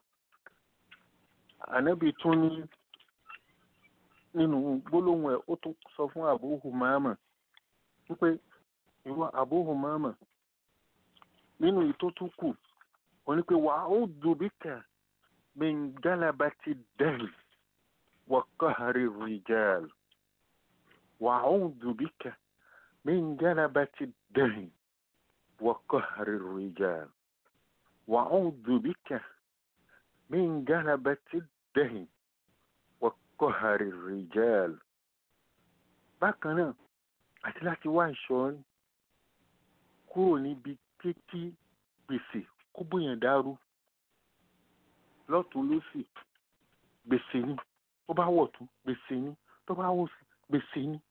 anabi tún ní nínú gbólóhùn ẹ̀ ó tún sọ fún abu humama wípé ìwọ abu humama nínú ìtótúkù ó ní pé wà ó dùbíkà min galabati dal wa qahri rijal wà ó dùbíkà min galabati dal وقهر الرجال وأعوذ بك من غلبة الدهن وقهر الرجال bákan náà àti láti wá ìṣọ́ kúrò níbi kíkí gbèsè kó bóyàn dàrú lọ́tún lósì gbèsè ni tó bá wọ̀ tún gbèsè ni tó bá wọ̀ sí gbèsè ni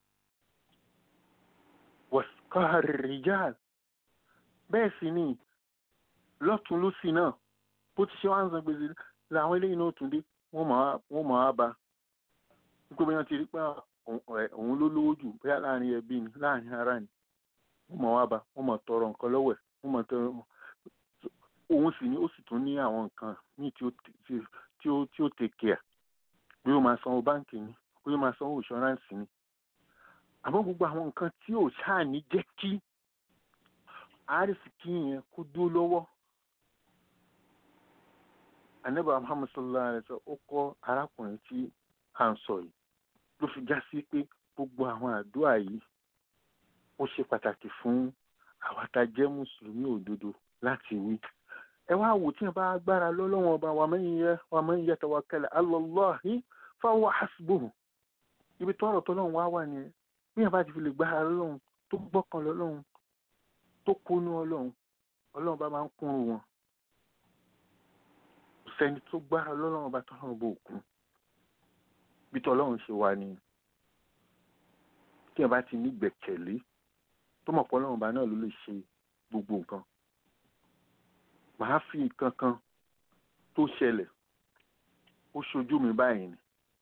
وقهر الرجال bẹ́ẹ̀ sì ni lọ́tún lọ́sì náà bó ti ṣe wá ń san gbèsè làwọn eléyìí náà tún dé wọ́n mọ̀ á ba nígbà bí wọ́n ti rí pé òun ló lówó jù bóyá láàrin ẹbí ni láàrin ara ni wọ́n mọ̀ á ba wọ́n mọ̀ tọrọ nǹkan lọ́wọ́ ẹ̀ wọ́n mọ̀ tọrọ òun sì ni ó sì tún ní àwọn nǹkan míì tí ó tí ó take care bí ó máa sanwó báǹkì ni bí ó máa sanwó insurance ni àmọ́ gbogbo àwọn nǹkan tí ò ṣáà ní jẹ́ kí àrísìkí yẹn kó dúró lọ́wọ́ anábà muhammad sallallahu alayhi wa sallam ó kọ́ arákùnrin tí à ń sọ yìí ló fi já sí pé gbogbo àwọn àdúrà yìí ó ṣe pàtàkì fún àwa tá a jẹ́ mùsùlùmí òdodo láti wí ẹ wá wò tí wọn bá gbára lọ́lọ́wọ́n ọba wa man ya- wa man yatawakkal ala Allahi fahuwa hasbuhu ibi tọ́rọ̀ tọ́lọ́run wá wà nìyẹn bí wọn bá ti fi lè gbára lọ́lọ́run tó gbọ́kàn lọ́lọ́run tó kónú ọlọ́run ọlọ́run bá máa ń kún wọn kò sẹ́ni tó gbára lọ́lọ́run ọba tọ́lọ́run bò kú bí tọ́lọ́run ṣe wà nìyẹn tí wọn bá ti ní gbẹ̀kẹ̀lé tó mọ̀ pé ọlọ́run ọba náà ló lè ṣe gbogbo nǹkan màá fi nǹkan kan tó ṣẹlẹ̀ ó ṣojú mi báyìí ni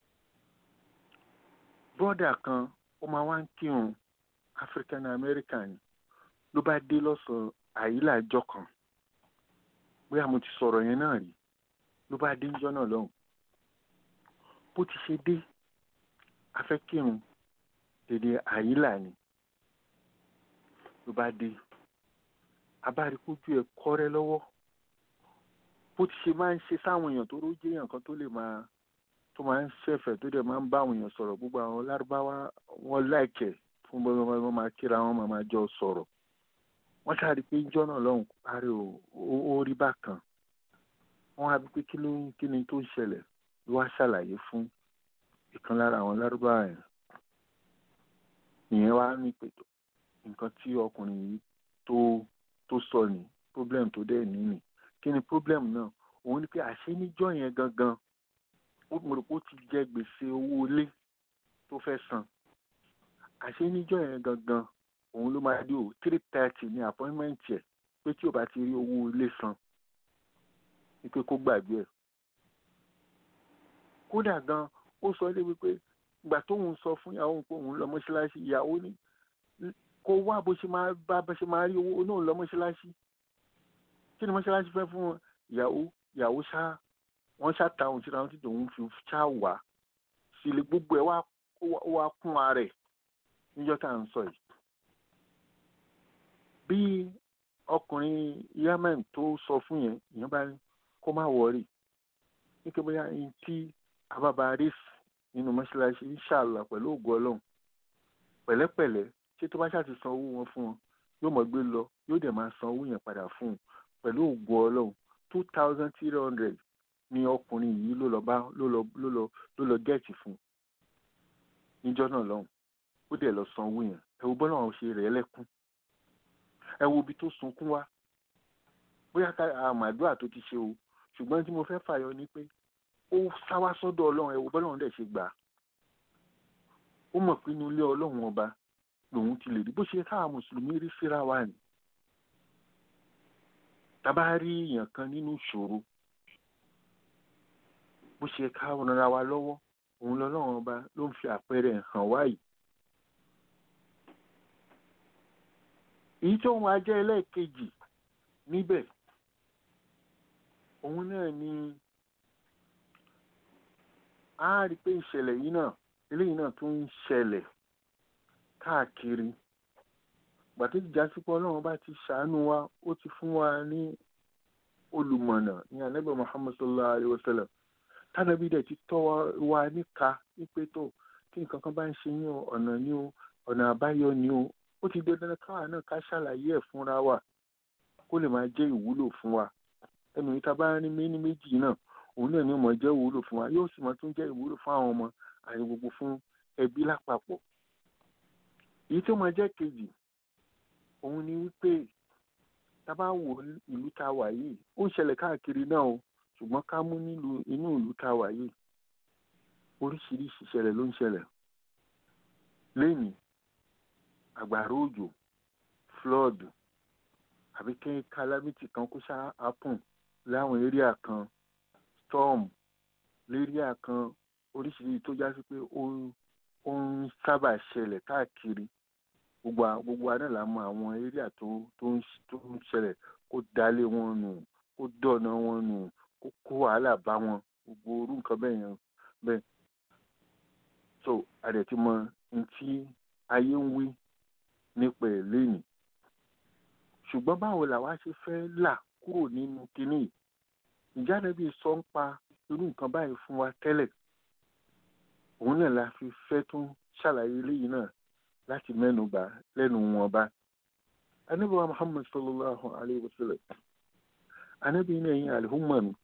bọ́dà kan ó máa wá ń kírun African American ló bá dé lọ́sàn-án àyílà ọjọ́ kan bóyá mo ti sọ̀rọ̀ yẹn náà rí ló bá dé níjọ́ náà lọ́hùn bó ti ṣe dé afẹ́ kírun èdè àyílà ni ló bá dé abárikójú ẹ̀ kọ́rẹ́ lọ́wọ́ bó ti ṣe máa ń ṣe sáwọn èèyàn tó rójé èèyàn kan tó lè máa tó máa ń ṣẹ̀fẹ̀ tó dẹ̀ máa ń bá àwọn èèyàn sọ̀rọ̀ gbogbo àwọn lárúbáwá wọn láìkẹ̀ fún bọ́ wọn máa kíra wọn máa máa jọ sọ̀rọ̀ wọ́n ṣáà rí i pé ìjọ náà lọ́hùn parí ó rí bákan wọ́n á bí pé kí ló ń kí ni tó ń ṣẹlẹ̀ ló wá ṣàlàyé fún ìkan lára àwọn lárúbáwá yẹn ìyẹn wá ní pé nǹkan tí ọkùnrin yìí tó tó sọ ní problem tó dẹ̀ ní nì kí ni problem náà òun ni pé àṣé níjọ́ yẹn gangan ó mo rò pé ó ti jẹ gbèsè owó ilé tó fẹ́ san àṣé níjọ́ yẹn gangan òun ló máa dé o three thirty ní appointment yẹ pé tí o bá ti rí owó ilé san ni pé kó gbàgbé ẹ̀ kódà gan ó sọ débi pé ìgbà tóun sọ fún ìyàwó òun pé òun lọ mọ́ṣáláṣí ìyàwó ní kó wá bó ṣe máa bá bó ṣe máa rí owó náà lọ mọ́ṣáláṣí kí ni mọ́ṣáláṣí fẹ́ fún wọn ìyàwó ìyàwó ṣá wọ́n ṣá ta òun síra wọn tí tòun fi ṣá wà sílé gbogbo ẹ̀ wá ó wá kún ara ẹ̀ níjọ́ tá à ń sọ yìí. bí ọkùnrin yemen tó sọ fún yẹn ìyẹn bá ní kó má wọrí nítorí bóyá ní tí ababa rí nínú mọ́ṣáláṣí inshallah pẹ̀lú ògùn ọlọ́run pẹ̀lẹ́pẹ̀lẹ́ ṣé tó bá ṣáà ti san owó wọn fún wọn yóò mọ̀ gbé lọ yóò dẹ̀ máa san owó yẹn padà fún un pẹ̀lú ògùn ọlọ́run two thousand three hundred ni ọkùnrin yìí ló lọ bá ló lọ ló lọ ló lọ gẹ̀ẹ́tì fún un níjọ́ náà lọ́hùn ó dẹ̀ lọ san owó yẹn ẹ wo bọ́lá àwọn ṣe rẹ̀ lẹ́kún ẹ wo ibi tó sunkún wá bóyá ká àmàdúrà tó ti ṣe o ṣùgbọ́n tí mo fẹ́ fàyọ ni pé ó sáwá sọ́dọ̀ ọlọ́run ẹ wo bọ́lá àwọn dẹ̀ ṣe gbà á ó mọ̀ pé inú ilé ọlọ́run ọba lòun ti lè rí bó ṣe káwa mùsùlùmí rí síra wa ni tábà rí èèyàn kan nínú ìṣòro bó ṣe ká rànra wa lọ́wọ́ òun lọ́lọ́run ọba ló ń fi àpẹẹrẹ hàn wá yìí. èyí tó wọn ajẹ́ ẹlẹ́ẹ̀kejì níbẹ̀ òun náà ni a rí i pé ìṣẹ̀lẹ̀ yìí náà eléyìí náà tún ń ṣẹlẹ̀ káàkiri gbàtí ìjásípọ̀ ọlọ́run bá ti ṣàánú wa ó ti fún wa ní olùmọ̀nà ní anábẹ́ muhammad sallallahu alayhi wa sallam tánàbí dẹ̀ ti tọ́ wa níka wípé tó tí nǹkan kan bá ń ṣe yín ọ̀nà ní o ọ̀nà àbáyọ ní o ó ti dandan káwa náà ká ṣàlàyé ẹ̀ fúnra wa kó lè máa jẹ́ ìwúlò fún wa ẹnu yìí tá a bá ní méní méjì náà òun náà ni ó mọ̀ jẹ́ ìwúlò fún wa yóò sì mọ̀ tún jẹ́ ìwúlò fún àwọn ọmọ àti gbogbo fún ẹbí lápapọ̀ èyí tó máa jẹ́ kejì òun ni wípé tá a bá wo ìlú tá a wà yìí ó ń ṣẹlẹ̀ káàkiri náà o ṣùgbọ́n ká mú nílùú inú ìlú tá a wà yìí oríṣiríṣi ìṣẹ̀lẹ̀ ló ń ṣẹlẹ̀ lẹ́yìn àgbàrá òjò flood àbí kí calamity kan kó ṣáà happen láwọn area kan storm léríà kan oríṣiríṣi tó já sí pé ó ń sábà ṣẹlẹ̀ káàkiri gbogbo gbogbo àná là mọ àwọn area tó tó ń tó ń ṣẹlẹ̀ kó dalé wọn nù kó dọ̀nà wọn nù kó kó wàhálà bá wọn gbogbo orú nǹkan bẹ́ẹ̀ yẹn bẹ́ẹ̀ so àdẹ̀tí mọ ní tí ayé ń wí nípa ẹ̀ lẹ́yìn ṣùgbọ́n báwo làwa ṣe fẹ́ là kúrò nínú kinní yìí ìjà níbi sọ ń pa irú nǹkan báyìí fún wa tẹ́lẹ̀ òun náà la fi fẹ́ tún ṣàlàyé eléyìí náà láti mẹ́nu bà lẹ́nu wọn bá Ànábì wa Muhammad sallallahu alayhi wa sallam Ànábì ní ẹ̀yin àlùhùmọ̀ mi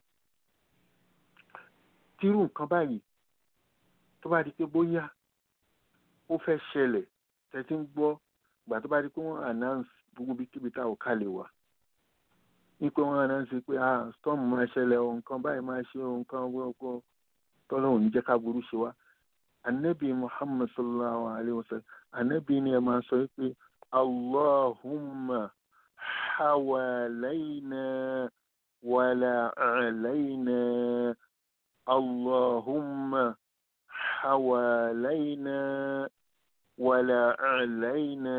tírú nǹkan báyìí tó bá di pé bóyá ó fẹ́ ṣẹlẹ̀ tẹ́tí ń gbọ́ gbà tó bá di pé wọ́n announce gbogbo bí kíbi tá ò ká lè wà ní pé wọ́n announce pé ah storm máa ṣẹlẹ̀ o nǹkan báyìí máa ṣe o nǹkan wọ́pọ̀ tọ́lọ́hùn ní jẹ́ ká burú ṣe wá anabi muhammad sallallahu alayhi wa sallam anabi ni ẹ máa sọ pé allahumma hawalayna wala alayna allahumma hawalayna wala alayna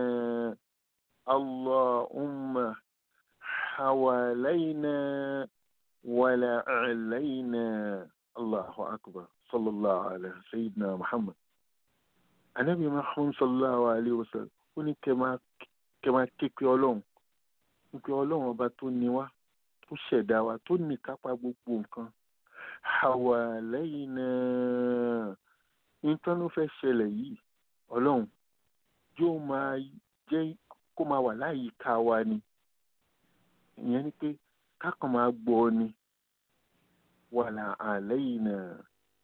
allahumma hawalayna wala alayna allahu akbar sallallahu alayhi sayyidina muhammad anabi muhammad sallallahu alayhi wa sallam ó ní kẹ́ máa képe ọlọ́run wípé ọlọ́run ọba tó ní wá tó ṣẹ̀dá wa tó ní kápá gbogbo nǹkan àwa lẹ́yìn náà nǹkan ló fẹ́ ṣẹlẹ̀ yìí ọlọ́run yóò máa jẹ́ kó máa wà láyìíká wa ni ìyẹn ni pé kákan máa gbọ́ ni wàlà àlẹ́yìn náà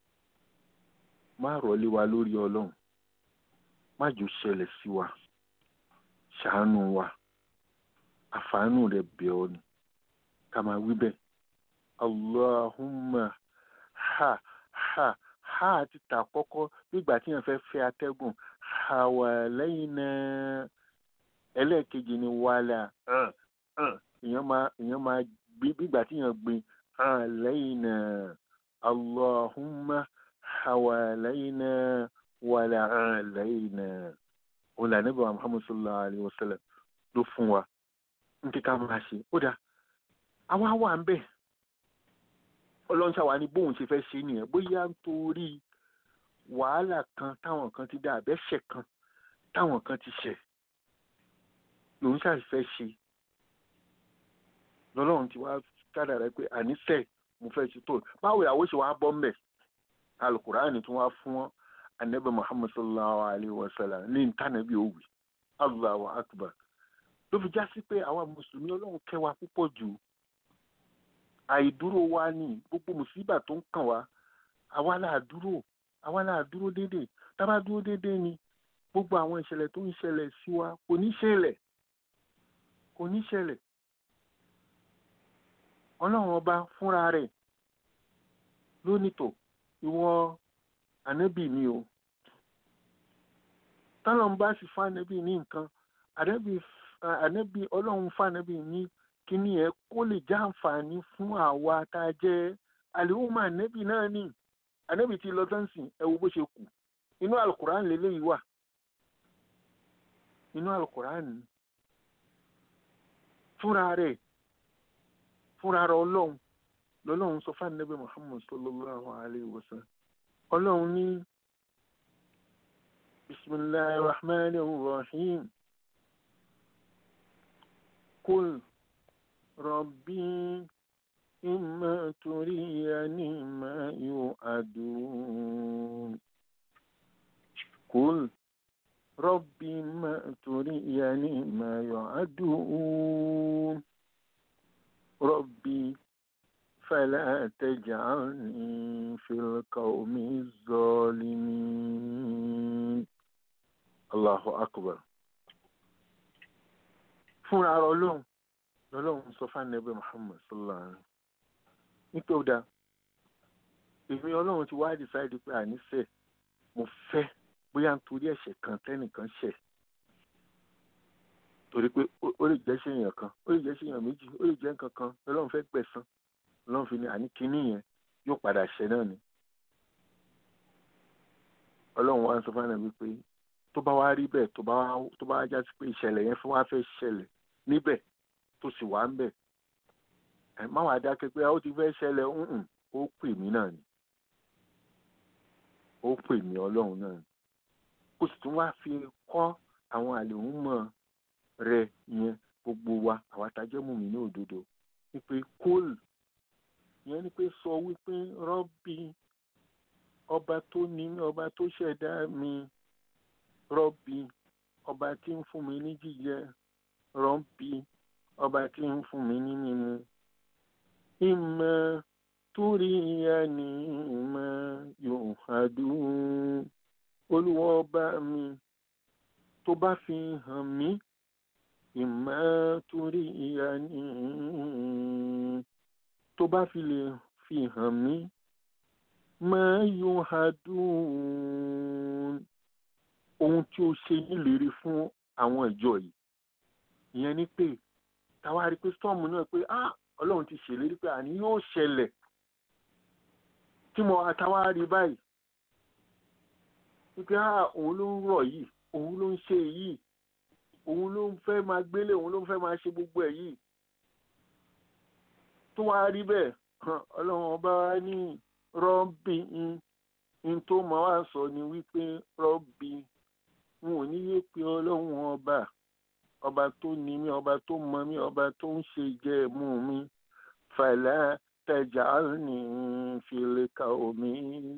má rọ̀lé wa lórí ọlọ́run má jò ṣẹlẹ̀ sí wa ṣàánú wa àfàánú rẹ̀ bẹ̀ ọ́ ni ká máa wí bẹ́ẹ̀ allahumma ha ha ha ti tà kọ́kọ́ nígbà tí yẹn fẹ́ fẹ́ atẹ́gùn àwà lẹ́yìn náà ẹlẹ́ẹ̀kejì ni wàlà èèyàn máa èèyàn máa gbé nígbà tí yẹn gbin lẹ́yìn náà allahumma حوالينا ولا علينا òun là níbà muhammad sallallahu alayhi wa sallam ló fún wa ní kíkà máa ṣe ó dáa àwa wà ń bẹ̀ ọlọ́run ṣàwá ní bóun ṣe fẹ́ ṣe nìyẹn bóyá nítorí wàhálà kan táwọn kan ti dá àbẹ́ṣẹ̀ kan táwọn kan ti ṣẹ̀ lòun ṣàfẹ́ ṣe lọ́lọ́run ti wá kádàrá pé àníṣe mo fẹ́ ṣe tó báwo ìyàwó ṣe wá bọ́ mbẹ̀ alukur'ani tún wá fún anabi muhammad sallallahu alayhi wa sallam ní ntànàbí òwì allahu akbar ló fi já sí pé àwa mùsùlùmí ọlọ́run kẹ́ wa púpọ̀ jù àìdúró wa ní gbogbo mùsíbà tó ń kàn wá àwa là dúró àwa là dúró déédéé tábà dúró déédéé ni gbogbo àwọn ìṣẹ̀lẹ̀ tó ń ṣẹlẹ̀ sí wa kò ní ṣẹlẹ̀ kò ní ṣẹlẹ̀ ọlọ́run ọba fúnra rẹ̀ lónìtò ìwọ ànábì mi o tọ́lọ́n bá sì fún ànábì ní nǹkan ànábì ọlọ́run fún ànábì ní kíní ẹ̀ kó lè já àǹfààní fún àwa tá a jẹ́ àlèhùnmọ́ ànábì náà ní ànábì tí lọ sánsìn ẹ wo bó ṣe kù inú alukuran lélẹ́yìí wà inú alukuran fúnra rẹ̀ fúnra rẹ̀ ọlọ́run lọ́lọ́run sọ fún ànábì muhammad sallallahu alayhi wa sallam ọlọ́run ní bisimilahi rahman rahim kul rabbi imma turiyani ma yu'adun kul rabbi imma turiyani ma yu'adun rabbi فلا تجعلني في القوم الظالمين الله أكبر fúnra ara ọlọ́run lọ́lọ́run sọ fún ànábì muhammad sallallahu alaihi nípa ọ̀dà èmi ọlọ́run ti wá decide pé àníṣe mo fẹ́ bóyá nítorí ẹ̀ṣẹ̀ kan tẹ́nìkan ṣẹ̀ torí pé ó lè jẹ́ ṣèyàn kan ó lè jẹ́ ṣèyàn méjì ó lè jẹ́ nǹkan kan lọ́lọ́run fẹ́ gbẹ̀san lọ́n fi ní àní kínní yẹn yóò padà ṣẹ náà ni ọlọ́run wá ń sọ fún ànábì pé tó bá wá rí bẹ́ẹ̀ tó bá tó bá já sí pé ìṣẹ̀lẹ̀ yẹn fún wa fẹ́ ṣẹlẹ̀ níbẹ̀ tó sì wá ń bẹ̀ ẹ̀ má wàá dákẹ́ pé ó ti fẹ́ ṣẹlẹ̀ ńhùn ó pè mí náà ni ó pè mí ọlọ́run náà ni kó sì tún wá fi kọ́ àwọn àlèhùn mọ̀ rẹ yẹn gbogbo wa àwa tá a jẹ́ mùmí ní òdodo wípé kóòlù ìyẹn ni pé sọ wípé rọ́bì ọba tó ní mí ọba tó ṣẹ̀dá mi rọ́bì ọba tí ń fún mi ní jíjẹ rọ́bì ọba tí ń fún mi ní mímu ìmọ̀ torí ẹni ìmọ̀ yóò hàdùn olúwa ọba mi tó bá fi hàn mí ìmọ̀ torí ẹni tó bá fi lè fi hàn mí máa yóò hàdùn ohun tí ó ṣe nílérí fún àwọn ìjọ yìí ìyẹn ni pé táwa rí pé storm náà pé ah ọlọ́run ti ṣèlérí pé àní yóò ṣẹlẹ̀ tí mo àtàwa rí báyìí wípé ah òun ló ń rọ̀ yìí òun ló ń ṣe yìí òun ló ń fẹ́ máa gbélé òun ló ń fẹ́ máa ṣe gbogbo ẹ̀ yìí tó wá rí bẹ́ẹ̀ ọlọ́run ọba wa ní rọ́bì ń tó máa wá sọ ni wípé rọ́bì n ò ní yé pé ọlọ́run ọba ọba tó ní mí ọba tó mọ mí ọba tó ń ṣe jẹ mú mi fàlà tajalni fil qawmi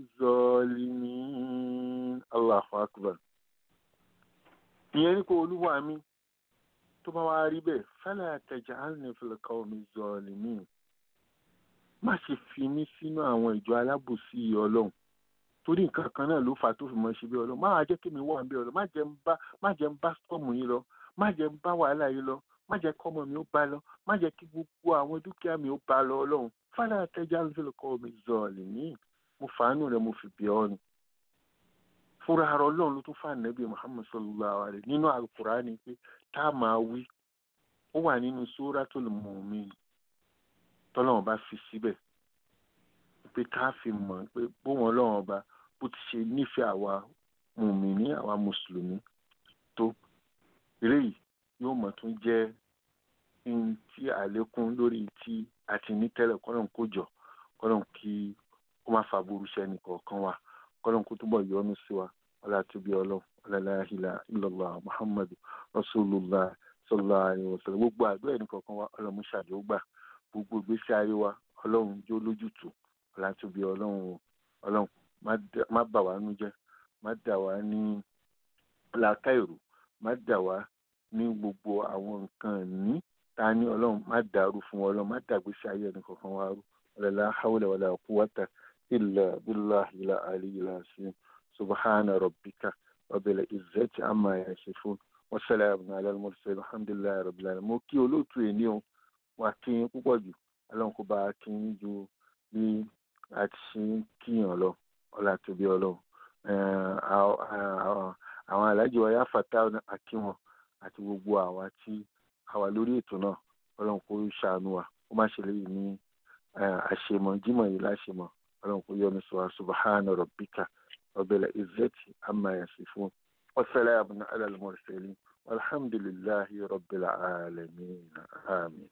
zalimin Allahu akbar ìyẹn ní kó olúwa mi tó bá wá rí bẹ́ẹ̀ fàlà tajalni fil qawmi zalimin má ṣe fi mí sínú àwọn ìjọ alábòsí ọlọ́run torí nǹkan kan náà ló fà á tó fi mọ ṣe bí ọlọ́run má wàá jẹ́ kí mi wà ń bí ọlọ́run má jẹ́ ń bá má jẹ́ ń bá stọ́ọ̀mù yín lọ má jẹ́ ń bá wàhálà yìí lọ má jẹ́ kọ́mọ mi ó bá lọ má jẹ́ kí gbogbo àwọn dúkìá mi ó bá lọ ọlọ́run fàlà àtẹjá lóṣèlúkọ mi zọọlì ní mo fàánù rẹ mo fi bí ọ ni fúnra ara ọlọ́run ló tún fà nẹ́bí muhammed sallallahu alaihi nínú alukurani pé tá a máa wí ó wà nínú suratul mu'min tọ́lọ́run bá fi síbẹ̀ pé ká fi mọ̀ pé bóun ọlọ́run ọba bó ti ṣe nífẹ̀ẹ́ àwa mùmíní àwa mùsùlùmí tó eléyìí yóò mọ̀ tún jẹ́ ohun tí àlékún lórí tí a ti ní tẹ́lẹ̀ kọ́lọ́n kó jọ kọ́lọ́n kí ó má fa burú sẹ́ni kọ̀ọ̀kan wa kọ́lọ́n kó túbọ̀ yọ́nú sí wa ọlá tóbi ọlọ́run ọlá ilaha illallah muhammadu rasulullah sallallahu alaihi wasallam gbogbo àdúrà ẹni kọ̀ọ̀kan wa ọlọ́run ṣàdé ó gbà gbogbo ìgbésí ayé wa ọlọ́run jó lójútùú ọlá tóbi ọlọ́run ọlọ́run má bà wá nú jẹ́ má dà wá ní làákàìrò má dà wá ní gbogbo àwọn nǹkan ní ta ní ọlọ́run má dàrú fún ọlọ́run má dàgbésí ayé ẹni kọ̀ọ̀kan wá rú ọ̀lẹ́lá hawla wala quwwata illa billahi la aliyyil azim subhana rabbika rabbil izzati amma yasifun wa salamun ala al-mursalin alhamdulillahi rabbil alamin mo kí olóòtú ẹ̀ ní o wà kí n púpọ̀ jù ọlọ́run kó bá kí n ju bí a ti ṣe ń kíyàn lọ ọlá tóbi ọlọ́run àwọn alájọ ọyá fàtà àkí wọn àti gbogbo àwa tí a wà lórí ètò náà ọlọ́run kó ṣàánú wa ó má ṣe léyìí ní àṣemọ jímọ̀ yìí láṣemọ ọlọ́run kó yọ́nú sọ subhana rabbika rabbil izzati amma yasifun wa salamun ala al-mursalin walhamdulillahi rabbil alamin amin.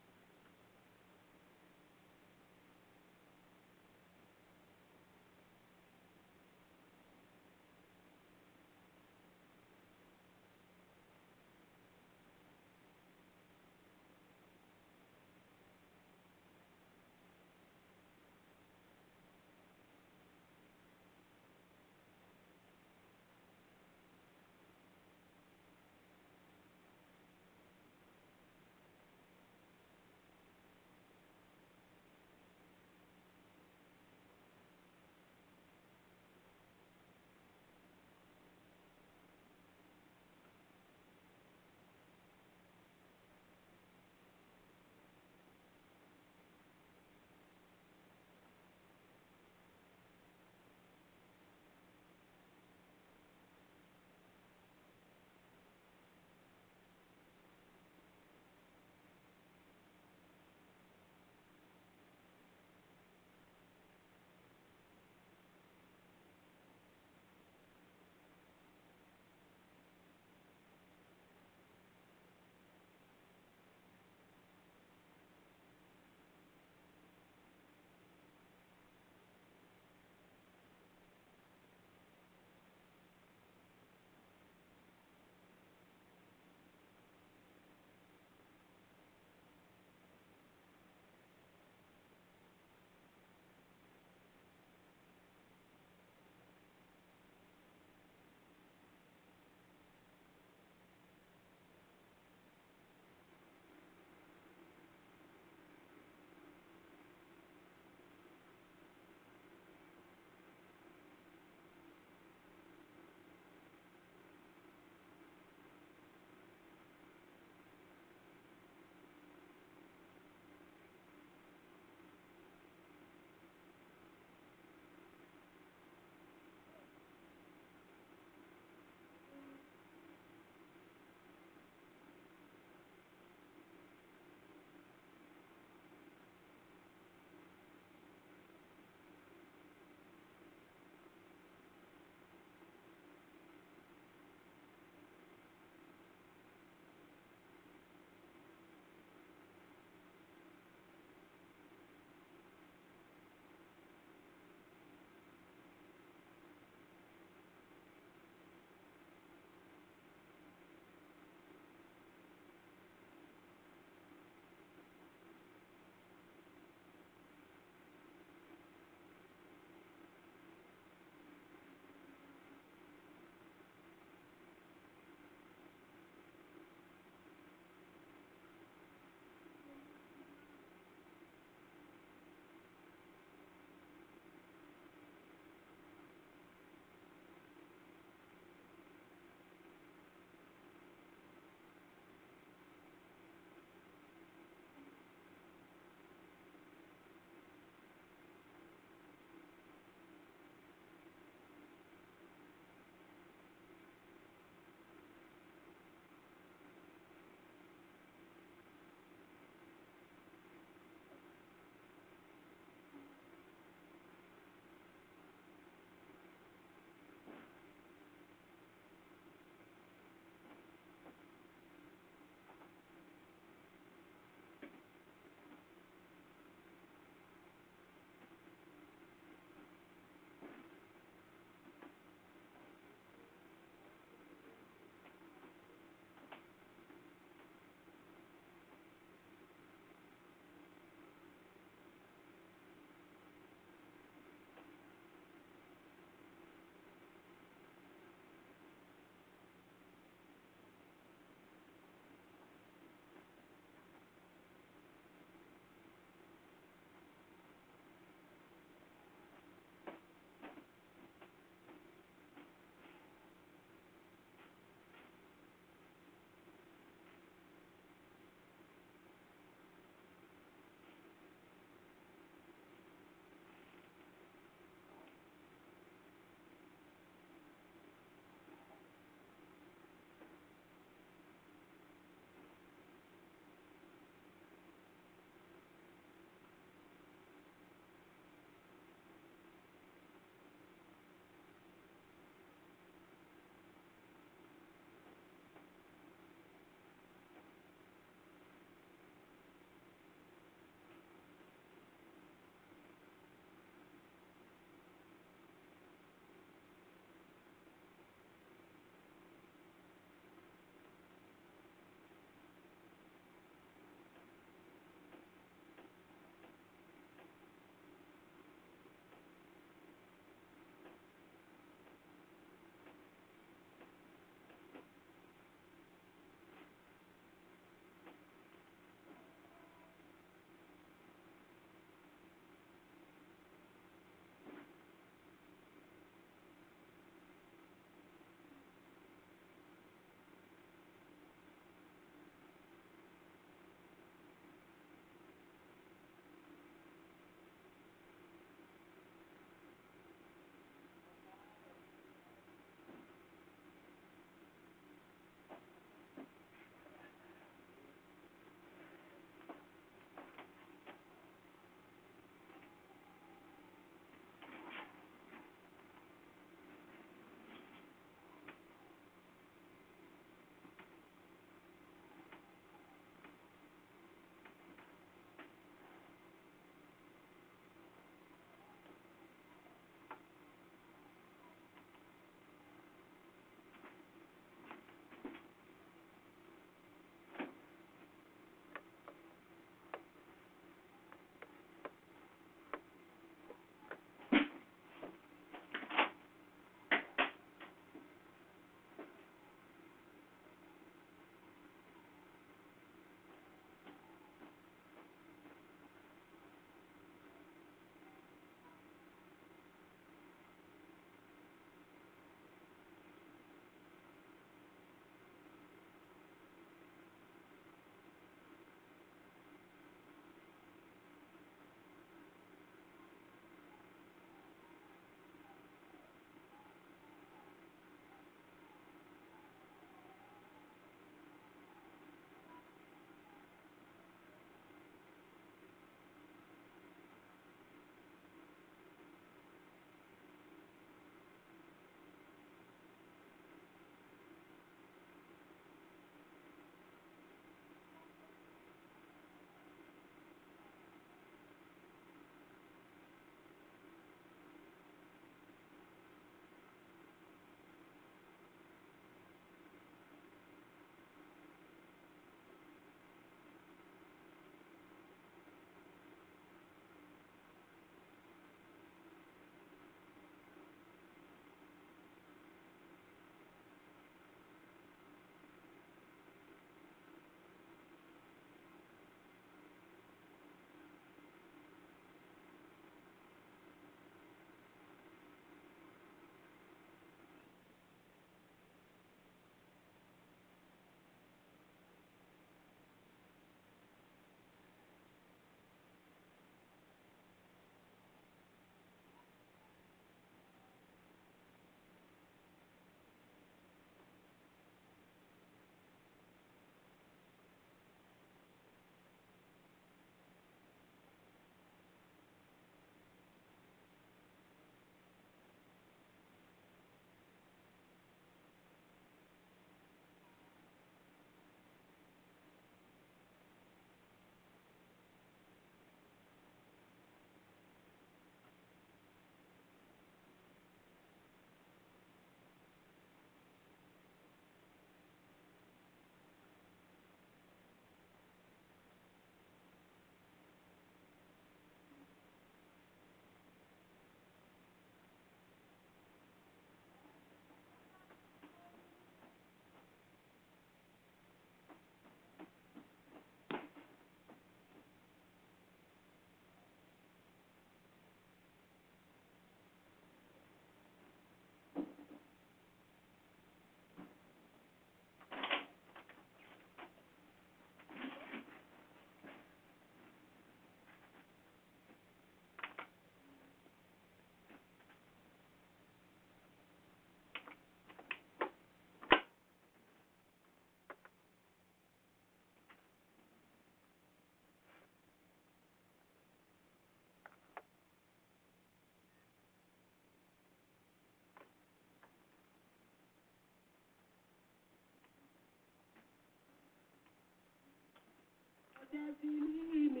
وتسليم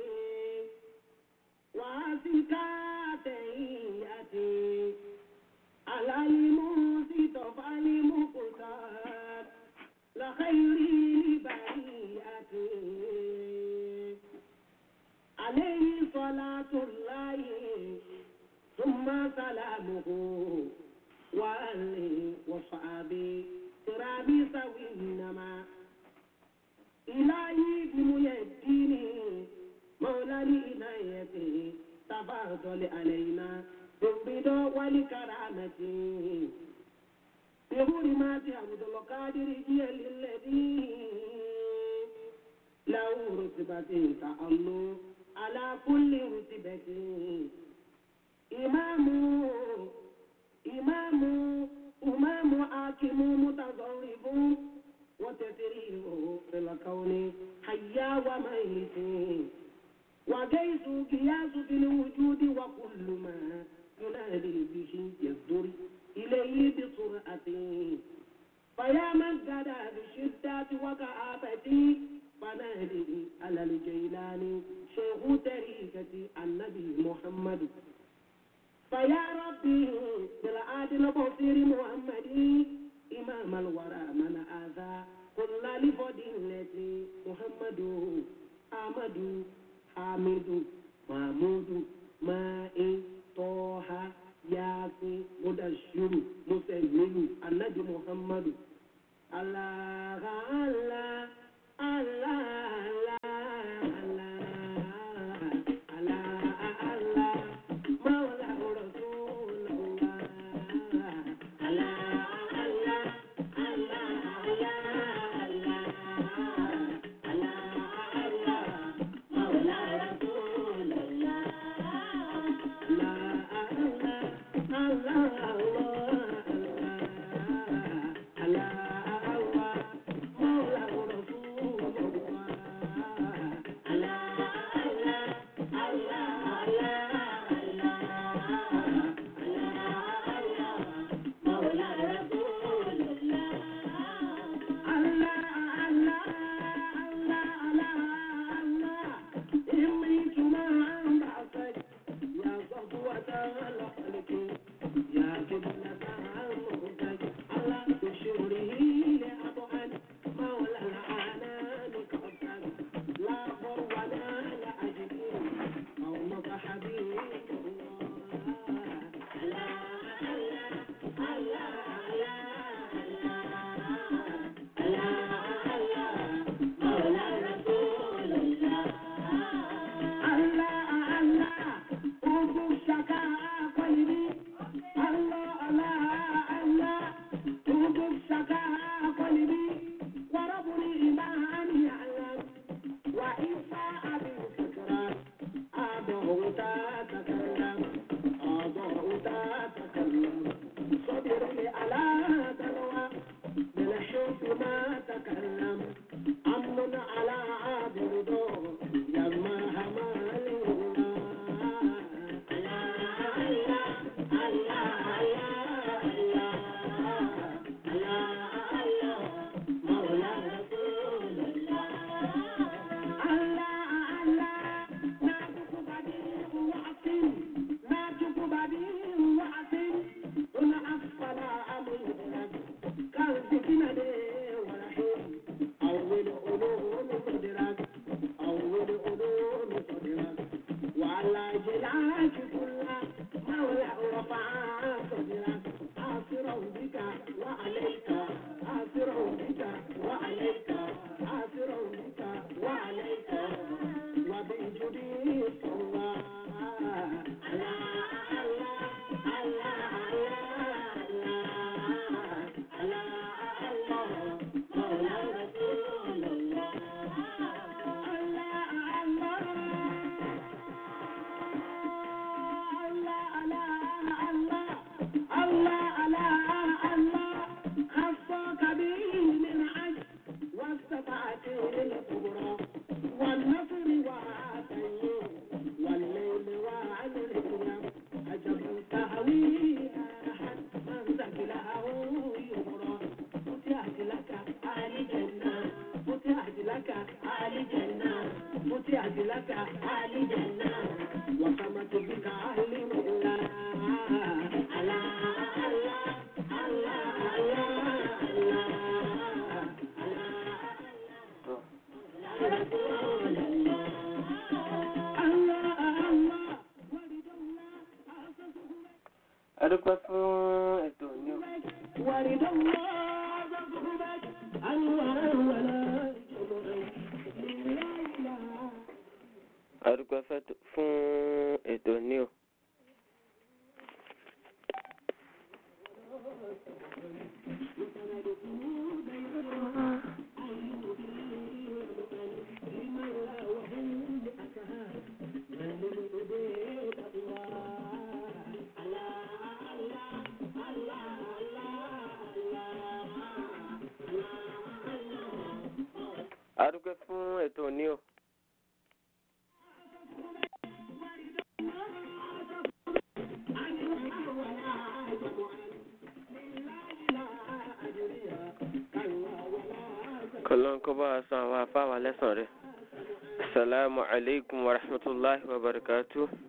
وأزكى تحية على المصطفى المختار لخير البرية عليه صلاة الله ثم سلامه وآله وصحبه كرام سوينما إلهي بميديني مولى لإنايته تفضل علينا بالرضا والكرامة بحرمات عبد القادر جيل الذي له رتبة تأمل على كل رتبة إمام إمام إمام حاكم متصرف وتسريره في الكون حيا وميت وجيس قياس في الوجود وكل ما ينادي به يصدر إليه بسرعة فيا من قد بشدة وكآبة فنادي على الجيلان شيخ طريقة النبي محمد فيا ربي بالعادل البصير محمد إمام الورى من آذى كل لفضيلة محمد أحمد حامد محمود ماء طه ياسين مدشر مسلم النبي محمد الله الله الله الله الله الله مولى رسول الله الله الله الله الله الله مولى رسول الله يا صفوة الخلق يا قبلة المهتج على بشره لأبعد مولى العنان كفر لا فر ولا لأجد قومك حبيب الله الله الله مولى رسول الله الله الله أبو شكاء قلبي الله الله الله أبو شكاء قلبي ورب الإيمان يعلم وإنسى أبي الفكرة أبو تتكلم أبو تتكلم صبرني على دلوى بالحب ما تكلم أمن على عبد يما همال الله الله الله adúpẹ́ fún ètò ní o. ورد الله صحبك أنورا ولا جمعا لا إله adúpẹ́ fẹ́tò- fún ètò ní o. adúpẹ́ fún ètò ní o. kọlọ́n kó bá wa san àwọn afáwà lẹ́sàn rẹ̀. asalaamu alaykum wa rahmatulahi wa barakatuh.